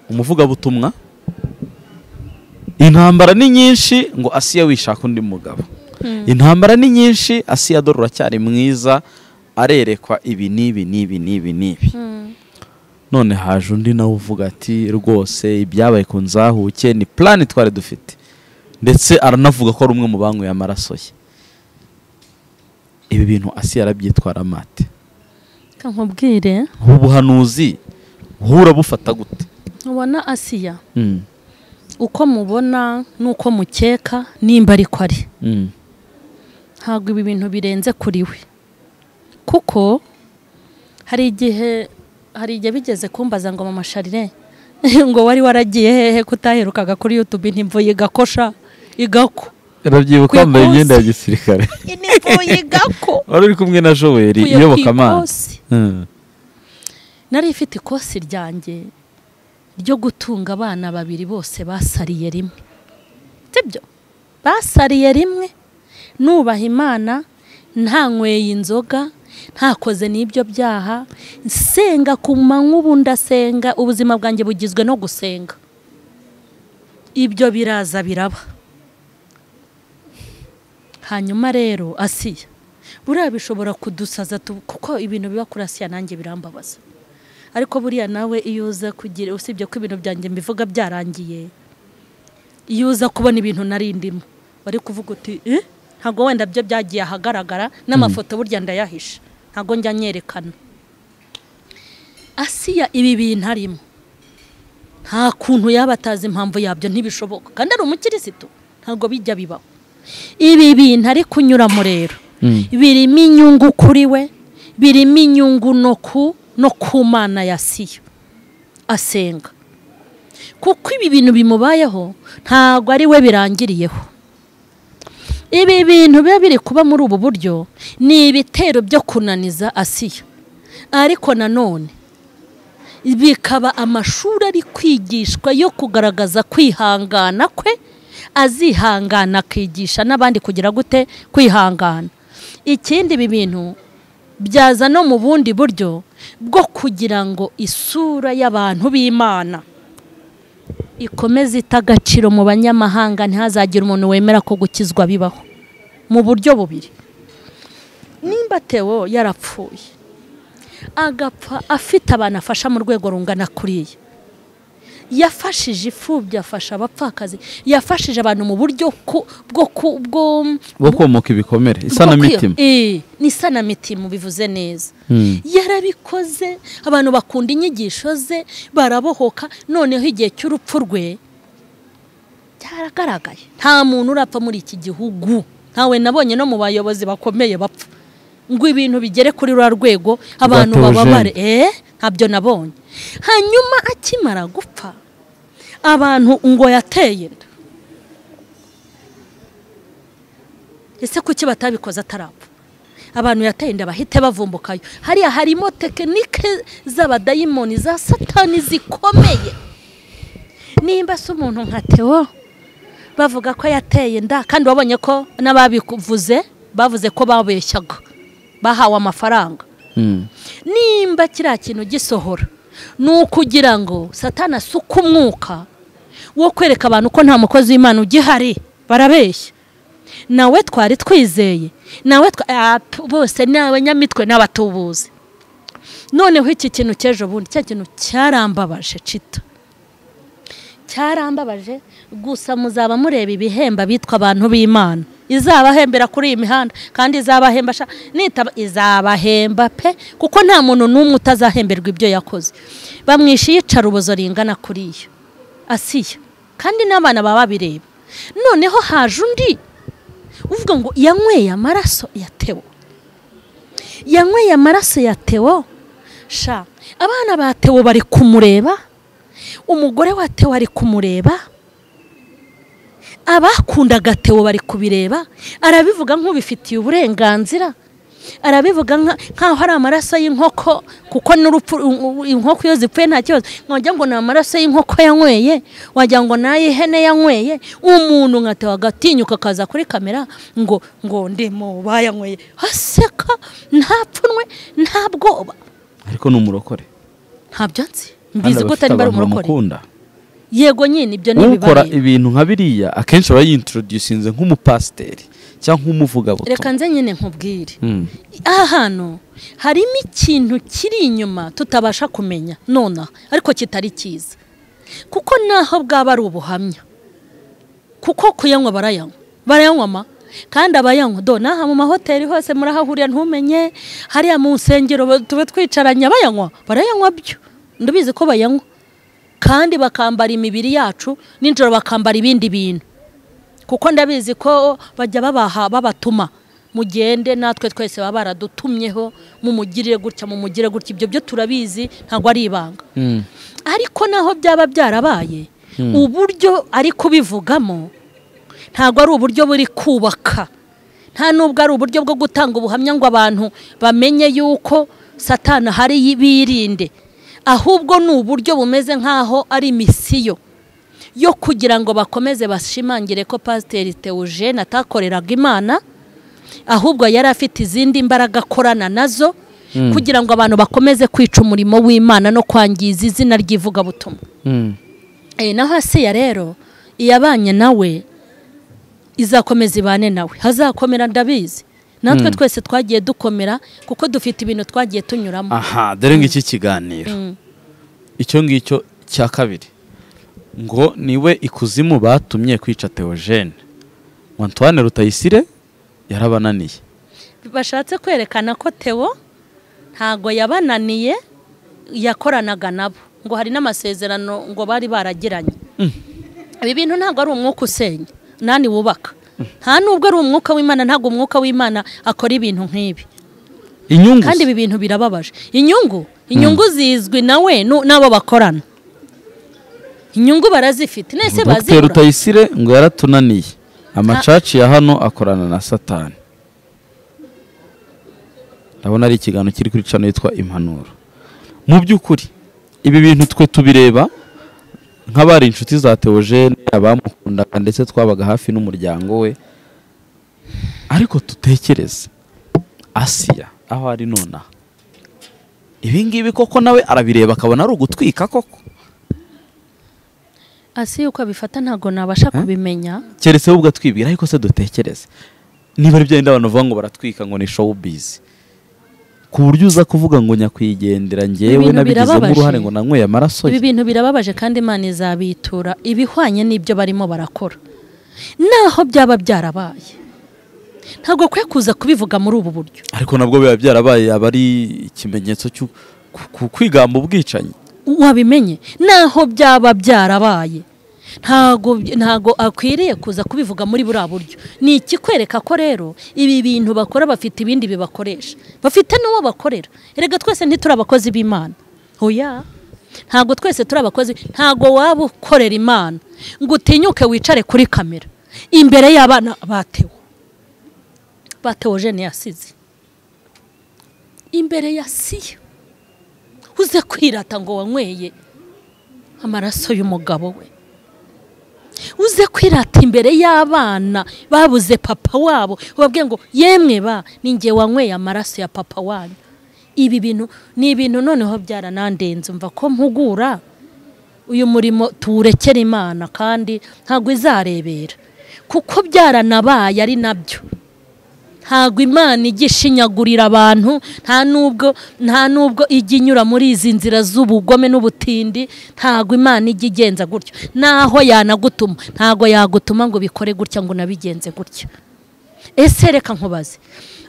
umuvugabutumwa intambara ni nyinshi ngo asiya wishaka undi mugabo intambara ni nyinshi asiya dore uracyari mwiza arerekwa ibi n'ibi n'ibi n'ibi n'ibi none haje undi nawe uvuga ati rwose ibyabaye ku nzahuke ni purani twari dufite ndetse aranavuga ko ari umwe mu banyweye amaraso ye ibi bintu asiya arabyitwara amate nkubwire ubu buhanuzi uhura bufata gute ubona asiya uko mubona n'uko mukeka nimba ariko ari ntabwo ibi bintu birenze kuri we kuko hari igihe hari igihe bigeze kumbaza ngo mama sharire ngo wari waragiye hehe kutaherukaga kuri yutube ntimvuye igakosha igako urabyibuka wambaye Ku imyenda ya iposita. gisirikare ntimvuye igako wari uri kumwe na joweri Kuya ku iyobokamana ikosi. Mm. nari ifite ikosi ryanjye ryo gutunga abana babiri bose basariye rimwe sibyo basariye rimwe nubaha imana ntanyweye inzoga ntakoze n'ibyo byaha nsenga ku manywa ubu ndasenga ubuzima bwanjye bugizwe no gusenga ibyo biraza biraba hanyuma rero asiya buriya bishobora kudusaza tu- kuko ibintu biba kuri asiya nanjye birambabaza ariko buriya nawe iyo uza kugira usibye ko ibintu byanjye mbivuga byarangiye iyo uza kubona ibintu nari ndimo bari kuvuga uti "Eh? ntabwo wenda byo byagiye ahagaragara n'amafoto burya ndayahisha ntabwo njya nyerekana asiya ibi bintu arimo nta kuntu yaba atazi impamvu yabyo ntibishoboka kandi ari umukirisitu ntabwo bijya bibaho ibi bintu ari kunyuramo rero birimo inyungu kuri we birimo inyungu no ku no ku mana ya siyo asenga kuko ibi bintu bimubayeho ntabwo ari we birangiriyeho ibi bintu biba biri kuba muri ubu buryo ni ibitero byo kunaniza asiya ariko nanone bikaba amashuri ari kwigishwa yo kugaragaza kwihangana kwe azihangana akigisha n'abandi kugira gute kwihangana ikindi ibi bintu byaza no mu bundi buryo bwo kugira ngo isura y'abantu b'imana ikomeze ita agaciro mu banyamahanga ntihazagire umuntu wemera ko gukizwa bibaho mu buryo bubiri nimba tewo yarapfuye agapfa afite abantu afasha mu rwego rungana kuriya yafashije imfubyi afasha abapfakazi yafashije abantu mu buryo ku- bwo ku- bwo- bwo komoka ibikomere isanamitima Eh, ni isanamitima bivuze neza yarabikoze abantu bakunda inyigisho ze barabohoka noneho igihe cy'urupfu rwe byaragaragaye nta muntu urapfa muri iki gihugu ntawe nabonye no mu bayobozi bakomeye bapfa ngo ibintu bigere kuri ruriya rwego abantu Teogene. bababare eh ntabyo nabonye hanyuma akimara gupfa abantu ngo yateye inda ese kuki batabikoze atarapfa abantu yateye inda bahite bavumbukayo hariya harimo tekinike z'abadayimoni za satani zikomeye nimba se umuntu nka tewo bavuga ko yateye inda kandi wabonye ko n'ababikuvuze bavuze ko babeshyaga bahawe amafaranga Mm. nimba kiriya kintu gisohora ni ukugira ngo satana asuke umwuka wo kwereka abantu ko nta mukozi w'imana ugihari barabeshya nawe twari twizeye nawe twa- Ah, p- bose ni abanyamitwe n'abatubuzi noneho iki kintu cy'ejo bundi cya kintu cyarambabaje cita cyarambabaje gusa muzaba mureba ibihemba bitwa abantu b'imana izabahembera kuri iyi mihanda kandi izabahemba sha- nitaba izabahemba pe kuko nta muntu n'umwe utazahemberwa ibyo yakoze bamwisha iyicarubozo ringana kuri iyo asiya kandi n'abana baba babireba noneho haje undi uvuga ngo yanyweye amaraso yatewe yanyweye amaraso ya tewo sha abana ba tewo bari kumureba umugore wa tewo ari kumureba abakundaga tewo bari kubireba arabivuga nk'ubifitiye uburenganzira arabivuga nka- nk'aho ari amaraso y'inkoko kuko n'urupfu u- u- inkoko iyo zipfuye nta kibazo wagira ngo ni amaraso y'inkoko yanyweye wagira ngo ni ay'ihene yanyweye umuntu nkataha agatinyuka akaza kuri kamera ngo ngo ndimo bayanyweye aseka nta pfunwe nta bwoba ariko ni umurokore nta byatsi Kandi mbizi aba ko afite utari bari abantu umurokore bamukunda yego nyine ibyo ni ukora ibibaye ibintu nka biriya akenshi aba yintroducinze nk'umupasiteri cyangwa nk'umuvugabutumwa reka nze nyine nkubwire Mm. aha hantu harimo ikintu kiri inyuma tutabasha kumenya nonaha ariko kitari cyiza kuko naho bwaba ari ubuhamya kuko kuyanywa barayanywa barayanywa ma kandi abayanywa do naha mu mahoteli hose murahahurira ntumenye hariya mu nsengero ba- tuba twicaranye abayanywa barayanywa byo ndabizi ko bayanywa kandi bakambara imibiri yacu nijoro bakambara ibindi bintu kuko ndabizi ko bajya babaha babatuma mugende natwe twese baba baradutumyeho mumugirire gutya mumugire gutya ibyo byo turabizi ntabwo ari ibanga Mm. ariko naho byaba byarabaye uburyo ari kubivugamo ntabwo ari uburyo buri kubaka nta n'ubwo ari uburyo bwo gutanga ubuhamya ngo abantu bamenye y'uko satana hari birinde ahubwo ni uburyo bumeze nk'aho ari misiyo yo kugira ngo bakomeze bashimangire ko pasiteri teujene atakoreraga imana ahubwo yari afite izindi mbaraga akorana nazo kugira ngo abantu bakomeze kwica umurimo w'imana no kwangiza izina ry'ivugabutumwa Mm. Eh, naho asiya rero iyabanye nawe izakomeza ibane nawe hazakomera ndabizi natwe twese twagiye dukomera kuko dufite ibintu twagiye tunyuramo aha dore ng'iki kiganiro Mm. icyo ngicyo cya kabiri ngo niwe ikuzimu batumye kwica teogene antoine rutayisire yarabananiye bashatse kwerekana ko Theo ntago yabananiye yakoranaga nabo ngo hari n'amasezerano ngo bari baragiranye ibi bintu ntabwo ari umwuka usenya nani wubaka nta nubwo ari umwuka w'imana ntabwo umwuka w'imana akora ibintu nk'ibi inyungu kandi ibi bintu birababaje inyungu inyungu zizwi nawe nu- n'abo bakorana inyungu barazifite nese dr bazibura rutayisire ngo yaratunaniye amacaci ya hano akorana na satani ndabona ari ikiganiro kiri kuri cano yitwa impanuro mu by'ukuri ibi bintu twe tubireba nk'abari inshuti za teogene abamukundaga ndetse twabaga hafi n'umuryango we ariko dutekereze asiya aho ari nonaha ibingibi koko nawe arabireba akabona ari ugutwika koko asi uko abifata ntabwo nabasha kubimenya keretse wowe ubwatwibwira ariko se dutekereze niba ari byenda abantu bavuga ngo baratwika ngo ni showbiz ku buryo uza kuvuga ngo nyakwigendera ngewe Ibintu nabigizemo birababaje. uruhare ngo nanyweye amaraso ibi ye bintu birababaje kandi imana izabitura ibihwanye n'ibyo barimo barakora naho byaba byarabaye ntabwo kwe kuza kubivuga muri ubu buryo ariko nabwo biba byarabaye aba ari ikimenyetso cyo ku- ku- kwigamba ubwicanyi wabimenye naho byaba byarabaye ntago ntago akwiriye kuza kubivuga muri buriya buryo ni ikikwereka ko rero ibi bintu bakora bafite ibindi bibakoresha bafite n'uwo bakorera erega twese ntituri abakozi b'imana oya ntago twese turi abakozi ntago waba ukorera imana ngo utinyuke wicare kuri kamera imbere y'abana batewe batewe jene yasize imbere ya siya uze kwirata ngo wanyweye amaraso y'umugabo we uze kwirata imbere y'abana babuze papa wabo ubabwiye ngo yemwe ba ninjye wanyweye amaraso ya papa wanyu ibi bintu ni ibintu noneho byaranandenze mva ko mpugura uyu murimo tuwurekere imana kandi ntabwo izarebera kuko byaranabaye ari nabyo ntabwo imana ijya ishinyagurira abantu nta n'ubwo nta n'ubwo ijya inyura muri izi nzira z'ubugome n'ubutindi ntabwo imana ijya igenza gutyo naho yanagutuma ntabwo yagutuma ngo bikore gutya ngo unabigenze gutya ese reka nkubaze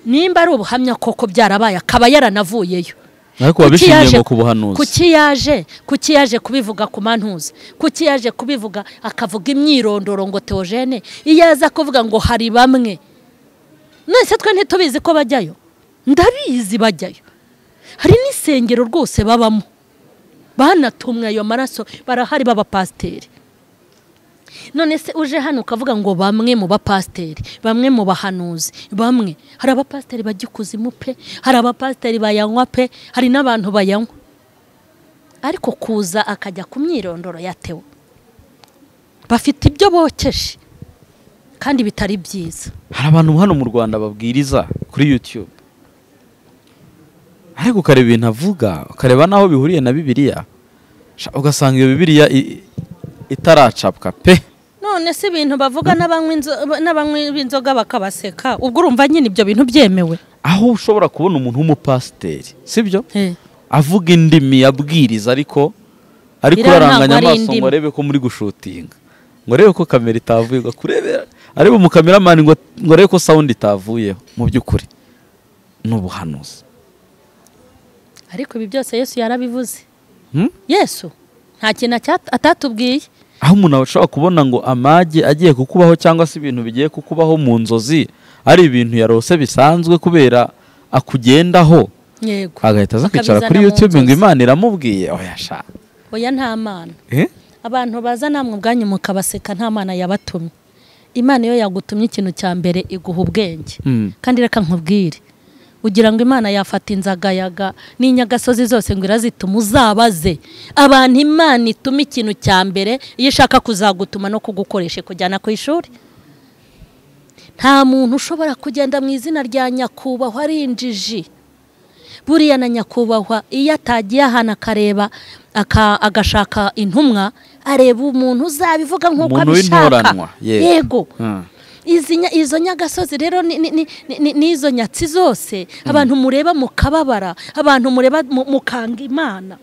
nimba ari ubuhamya koko byarabaye akaba yaranavuyeyo ariko Kuki wabishingiye yaje- ngo ku buhanuzi kuki yaje kuki yaje kubivuga ku mantuza kuki yaje kubivuga akavuga imyirondoro ngo teogene iyo aza kuvuga ngo hari bamwe mwese twe ntitubizi ko bajyayo ndabizi bajyayo hari n'isengero rwose babamo banatumwe ayo maraso barahari b'abapasiteri none se uje hano ukavuga ngo bamwe mu bapasiteri bamwe mu bahanuzi bamwe hari abapasiteri bajya ikuzimu pe hari abapasiteri bayanywa pe hari n'abantu bayanywa ariko kuza akajya ku myirondoro ya tewo bafite ibyo bokeje kandi bitari byiza hari abantu hano mu rwanda babwiriza kuri yutube ariko ukareba ibintu avuga ukareba n'aho bihuriye na bibiliya sha, ugasanga iyo bibiliya i- itaracapwa pe none se ibintu bavuga n'abanywa inzo- n'abanywa b'inzoga bakabaseka ubwo urumva nyine ibyo bintu byemewe aho ushobora kubona umuntu w'umupasiteri sibyo Eh. avuga indimi yabwiriza ariko ariko Biriya uraranganya ntabwo ari amaso ngo indimi. arebe ko muri gushutinga ngo arebe ko kamera itavuye ngo akurebera arebe mu kameramani ngo ngo arebe ko sawundi itavuyeho mu by'ukuri ni ubuhanuzi ariko ibi byose yesu yarabivuze Hmm? yesu nta kintu acyat- atatubwiye aho umuntu ashobora kubona ngo amage agiye kukubaho cyangwa se ibintu bigiye kukubaho mu nzozi ari ibintu yarose bisanzwe kubera akugendaho yego agahita aza kwicara Akabizana kuri mu yutube ngo nzozi. imana iramubwiye oya sha oya nta mana eh? abantu baza namwe ubwanyu mukabaseka nta mana yabatumye imana iyo yagutumye ikintu cya mbere iguha ubwenge Mm. kandi reka nkubwire ugira ngo imana yafata inzagayaga n'inyagasozi zose ngo irazituma uzabaze abantu imana ituma ikintu cya mbere iyo ishaka kuzagutuma no kugukoresha kujyana ku ishuri nta muntu ushobora kugenda mu izina rya nyakubahwa ari injiji buriya na nyakubahwa iyo atagiye ahantu akareba aka- agashaka intumwa areba umuntu uzabivuga nk'uko Umuntu w'intoranwa, abishaka yego. yego Hmm. izi nya- izo nyagasozi rero ni- ni- ni- ni- ni- n'izo nyatsi zose abantu mureba mukababara abantu mureba mu- mukanga imana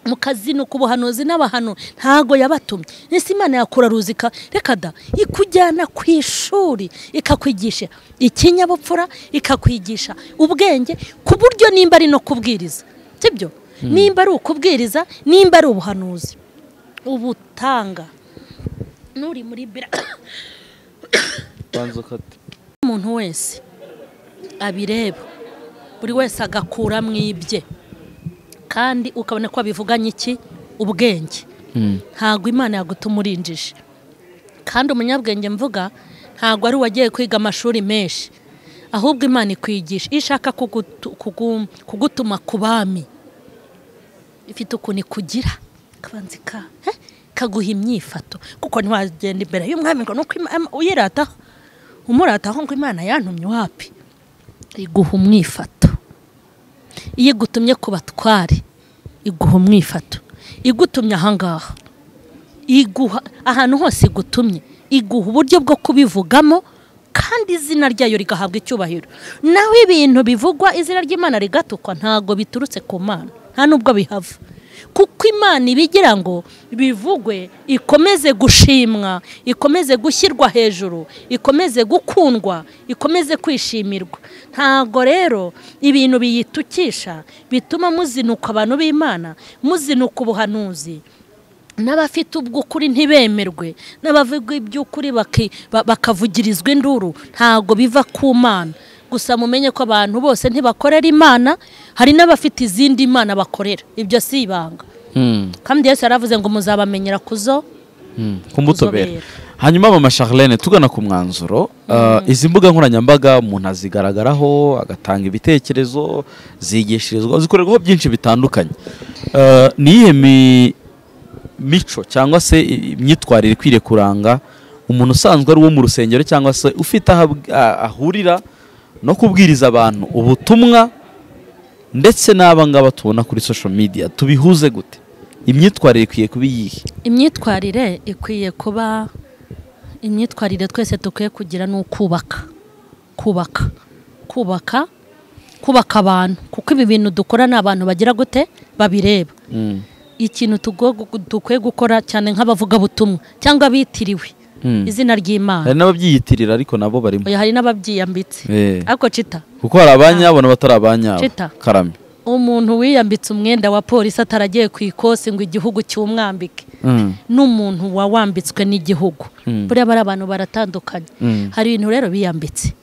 mukazinuka ubuhanuzi n'abahanu ntago yabatumye ese imana yakuraruzi ka- reka da ikujyana ku ishuri ikakwigisha ikinyabupfura ikakwigisha ubwenge ku buryo nimba ari no kubwiriza sibyo nimba ari ukubwiriza nimba ari ubuhanuzi ubutanga n'uri muri bira Banza ukate. umuntu wese abireba buri wese agakura mu ibye kandi ukabona ko babivuganye iki ubwenge Hmm. ntabwo imana yagutuma urinjije kandi umunyabwenge mvuga ntabwo ari uwagiye kwiga amashuri menshi ahubwo imana ikwigisha iyo ishaka kugutu- kugu- kugutuma ku bami ifite ukuntu ikugira kabanza ka he, ikaguha imyifato kuko ntiwagenda imbere y'umwami ngo nuko uyirataho umurataho ngo imana yantumye wapi iguha umwifato iyo igutumye ku batware iguha umwifato igutumye ahangaha iguha ahantu hose igutumye iguha uburyo bwo kubivugamo kandi izina ryayo rigahabwa icyubahiro naho ibintu bivugwa izina ry'imana rigatukwa ntabwo biturutse ku mana nta n'ubwo bihava kuko imana ibigira ngo bivugwe ikomeze gushimwa ikomeze gushyirwa hejuru ikomeze gukundwa ikomeze kwishimirwa ntabwo rero ibintu biyitukisha bituma muzinuka abantu b'imana muzinuka ubuhanuzi n'abafite ubw'ukuri ntibemerwe n'abavuga iby'ukuri baki- ba- bakavugirizwa induru ntabwo biva ku mana gusa mumenye ko abantu bose ntibakorera imana hari n'abafite izindi mana bakorera ibyo si ibanga Hmm. kandi yesu yaravuze ngo muzabamenyera ku zo Hmm. kumutobera Kuzobera. hanyuma mama charlene tugana ku mwanzuro uh, izi mbuga nkoranyambaga umuntu azigaragaraho agatanga ibitekerezo zigishirizwa zikorerwaho byinshi bitandukanye uh, ni iyihe mi- mico cyangwa se i- imyitwarire ikwiriye kuranga umuntu usanzwe ari uwo mu rusengero cyangwa se ufite aho abw- a- ahurira no kubwiriza abantu ubutumwa ndetse n'aba ngaba tubona kuri social media tubihuze gute imyitwarire ikwiye kuba iyihe imyitwarire ikwiye kuba imyitwarire twese dukwiye kugira ni ukubaka kubaka kubaka kubaka abantu kuko ibi bintu dukora ni abantu bagira gute babireba Mm. ikintu tugo- gu- dukwiye gukora cyane nk'abavugabutumwa cyangwa abitiriwe Mm. izina ry'imana hari n'ababyiyitirira ariko nabo barimo Oya, hari n'ababyiyambitse Eh. ariko cita kuko hari abanyabo n'abatari abanyabo Chita. karame umuntu wiyambitse umwenda wa polisi ataragiye ku ikosi ngo igihugu cy'umwambike Mm. n'umuntu wawambitswe n'igihugu Mm. buriya bari abantu baratandukanye Mm. hari ibintu rero biyambitse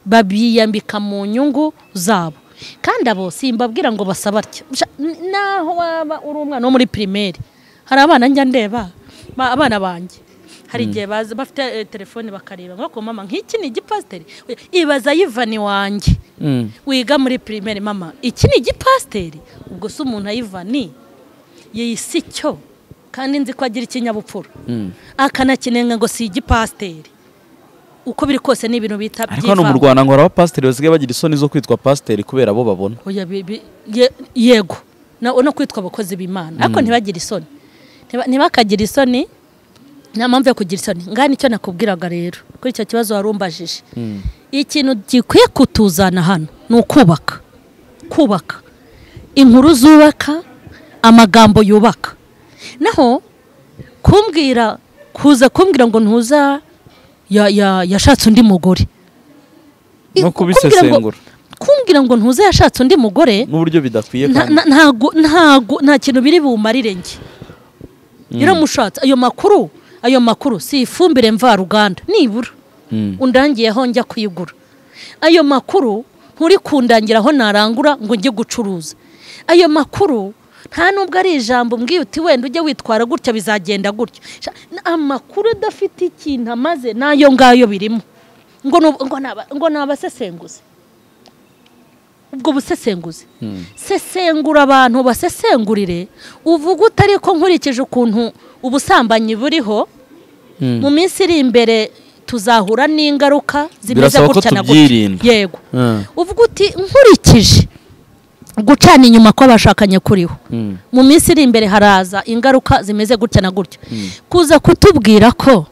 babiyambika mu nyungu zabo kandi abo simbabwira ngo basabatya naho waba uri umwana wo muri pirimeri hari abana njya ndeba ba- abana banjye hari igihe baza bafite eh, telefone bakareba ngo "Ko mama nk'iki ni igipasiteri Oya, ibaza yivani wanjye Mm. wiga muri pirimeri mama iki ni igipasiteri ubwo se umuntu ayivani yisi cyo kandi nzi ko agira ikinyabupfura akanakinenga ngo si igipasiteri uko biri kose ni ibintu bita ariko hano mu byivanga. rwanda ngo hari abapasiteri basigaye bagira isoni zo kwitwa pasiteri kubera abo babona Oya, bi- bi- ye- yego Na- no kwitwa abakozi b'imana ariko ntibagire isoni Ntiba- ntibakagire isoni nta mpamvu yo kugira isoni ngaha nicyo nakubwiraga rero kuri icyo kibazo wari umbajije ikintu gikwiye kutuzana hano ni ukubaka kubaka inkuru zubaka amagambo yubaka naho kumbwira kuza kumbwira ngo ntuza ya- ya- yashatse undi mugore No I- kumbwira ngo- kubisesengura. kumbwira ngo ntuza yashatse undi mugore n'uburyo bidakwiye nta- kandi nta- ntago- ntago- nta kintu biri bumarire njye rero mushatse ayo makuru ayo makuru si ifumbire mvaruganda nibura undangiyeho njya kuyigura ayo makuru nturi kundangiraho narangura ngo njye gucuruza ayo makuru nta nubwo ari ijambo umbwiye uti wenda ujye witwara gutya bizagenda gutya Sha- n- amakuru adafite ikintu amaze n'ayo ngayo birimo ngo ni ubu- ngo ni aba- ngo ni abasesenguzi ubwo busesenguzi sesengura abantu basesengurire uvuga utari ko nkurikije ukuntu ubusambanyi buriho mu minsi iri imbere tuzahura n'ingaruka zimeze Birasaba ko gutya na tubyirinda. gutya yego Mm. uvuga uti nkurikije gucana inyuma kw'abashakanye kuriho mu minsi iri imbere haraza ingaruka zimeze gutya na gutya kuza kutubwira ko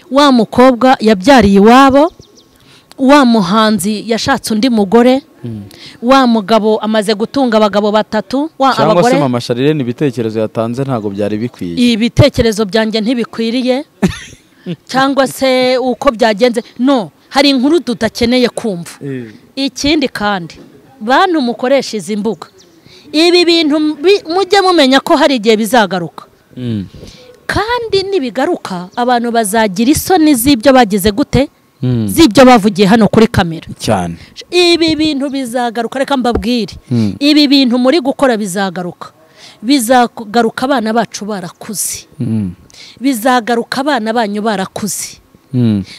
wa mukobwa yabyariye iwabo wa muhanzi yashatse undi mugore wa mugabo amaze gutunga abagabo batatu wa cyangwa se abagore mama sharire ni ibitekerezo yatanze ntabwo byari bikwiye ibitekerezo byanjye ntibikwiriye cyangwa se uko byagenze no hari inkuru tudakeneye kumva ikindi kandi bantu mukoresha izi mbuga ibi bintu bi- mujye mumenya ko hari igihe bizagaruka Mm. kandi nibigaruka abantu bazagira isoni z'ibyo bagize gute z'ibyo bavugiye hano kuri kamera cyane ibi bintu bizagaruka reka mbabwire ibi bintu muri gukora bizagaruka bizagaruka abana bacu barakuze bizagaruka abana banyu barakuze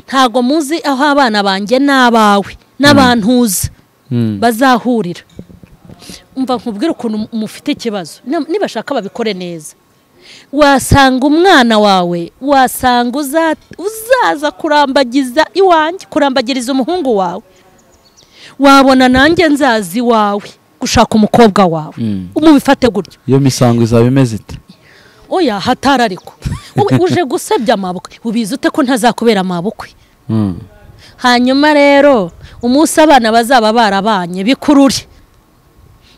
ntabwo muzi aho abana banjye n'abawe n'abantu uzi bazahurira umva nkubwire ukuntu mufite ikibazo Ni- nibashaka babikore neza wasanga umwana wawe wasanga uza- uzaza kurambagiza iwanjye kurambagiriza umuhungu wawe wabona nanjye nzaza iwawe gushaka umukobwa wawe umubifate gutyo iyo misango izaba imeze ite oya hatari ariko Wowe uje gusebya amabukwe ubizi ute ko ntazakubera amabukwe hanyuma rero umunsi abana bazaba barabanye bikurure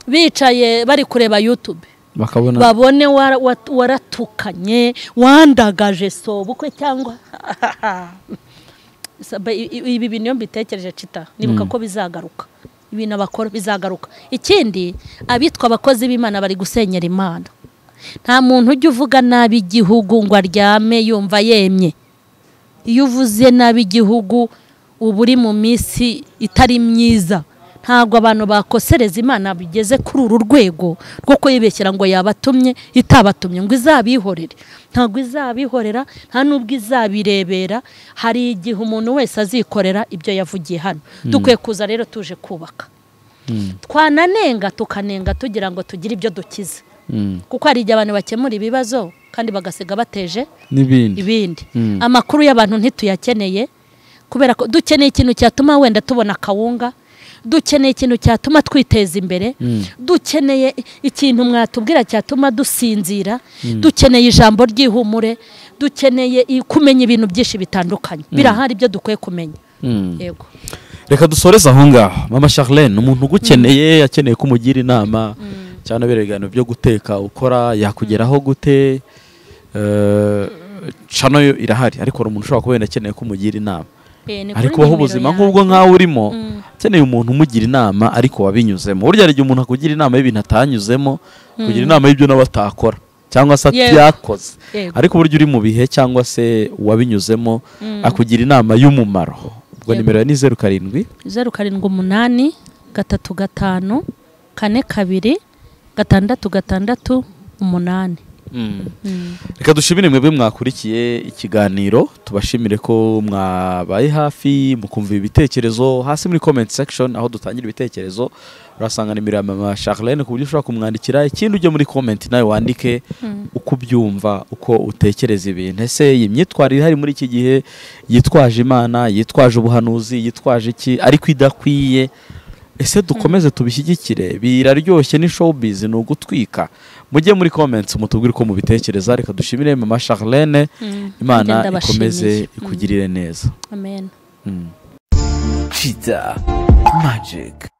bicaye bari kureba yutube bakabona babone wara- wat- waratukanye wandagaje sobukwe cyangwa Saba- i- i- ibi bintu iyo mbitekereje cita nibuka ko bizagaruka ibintu abakora bizagaruka ikindi abitwa abakozi b'imana bari gusenyera imana nta muntu ujya uvuga nabi igihugu ngo aryame yumva yemye iyo uvuze nabi igihugu uba uri mu minsi itari myiza ntabwo abantu bakosereza imana bigeze kuri uru rwego rwo kuyibeshyira ngo yabatumye itabatumye ngo izabihorere ntabwo izabihorera nta n'ubwo izabirebera hari igihe umuntu wese azikorera ibyo yavugiye hano dukwiye kuza rero tuje kubaka twananenga tukanenga tugira ngo tugire ibyo dukize kuko hari igihe abantu bakemura ibibazo kandi bagasiga bateje n'ibindi ibindi amakuru y'abantu ntituyakeneye kubera ko dukeneye ikintu cyatuma wenda tubona akawunga dukeneye ikintu cyatuma twiteza imbere dukeneye ikintu mwatubwira cyatuma dusinzira dukeneye ijambo ry'ihumure dukeneye i- kumenya ibintu byinshi bitandukanye birahari ibyo dukwiye kumenya yego reka dusoreze aho ngaho mama charlene ni umuntu ugukeneye akeneye ko umugira inama cyane abera ibiganiro byo guteka ukora yakugeraho gute Eh, cano yo irahari ariko hari umuntu ushobora kuba wenda akeneye ko umugira inama Eh, ni kuri ari kubaho nimero ubuzima yanjye. nk'ubwo nkawe urimo akeneye umuntu umugira inama ariko wabinyuzemo burya hari igihe umuntu akugira inama y'ibintu atanyuzemo kugira inama y'ibyo nawe atakora cyangwa se Yego. atayakoze Yego. ariko uburyo uri mu bihe cyangwa se wabinyuzemo akugira inama y'umumaro ubwo Yego. nimero ya ni zeru karindwi zeru karindwi umunani gatatu gatanu kane kabiri gatandatu gatandatu umunani reka dushimire mwebwe mwakurikiye ikiganiro tubashimire ko mwabaye hafi mukumva ibitekerezo hasi muri comment section aho dutangira ibitekerezo urasanga nimero ya mama Charlene ku buryo ushobora kumwandikira ikindi ujye muri comment nawe wandike uko ubyumva uko utekereza ibintu ese iyi myitwarire ihari muri iki gihe yitwaje imana yitwaje ubuhanuzi yitwaje iki ariko idakwiye ese dukomeze tubishyigikire biraryoshye ni showbiz ni ugutwika mujye muri comments mutubwire uko mubitekereza reka dushimire mama Charlene imana Nanjye ndabashimiye. ikomeze ikugirire neza amen Cheetah Magic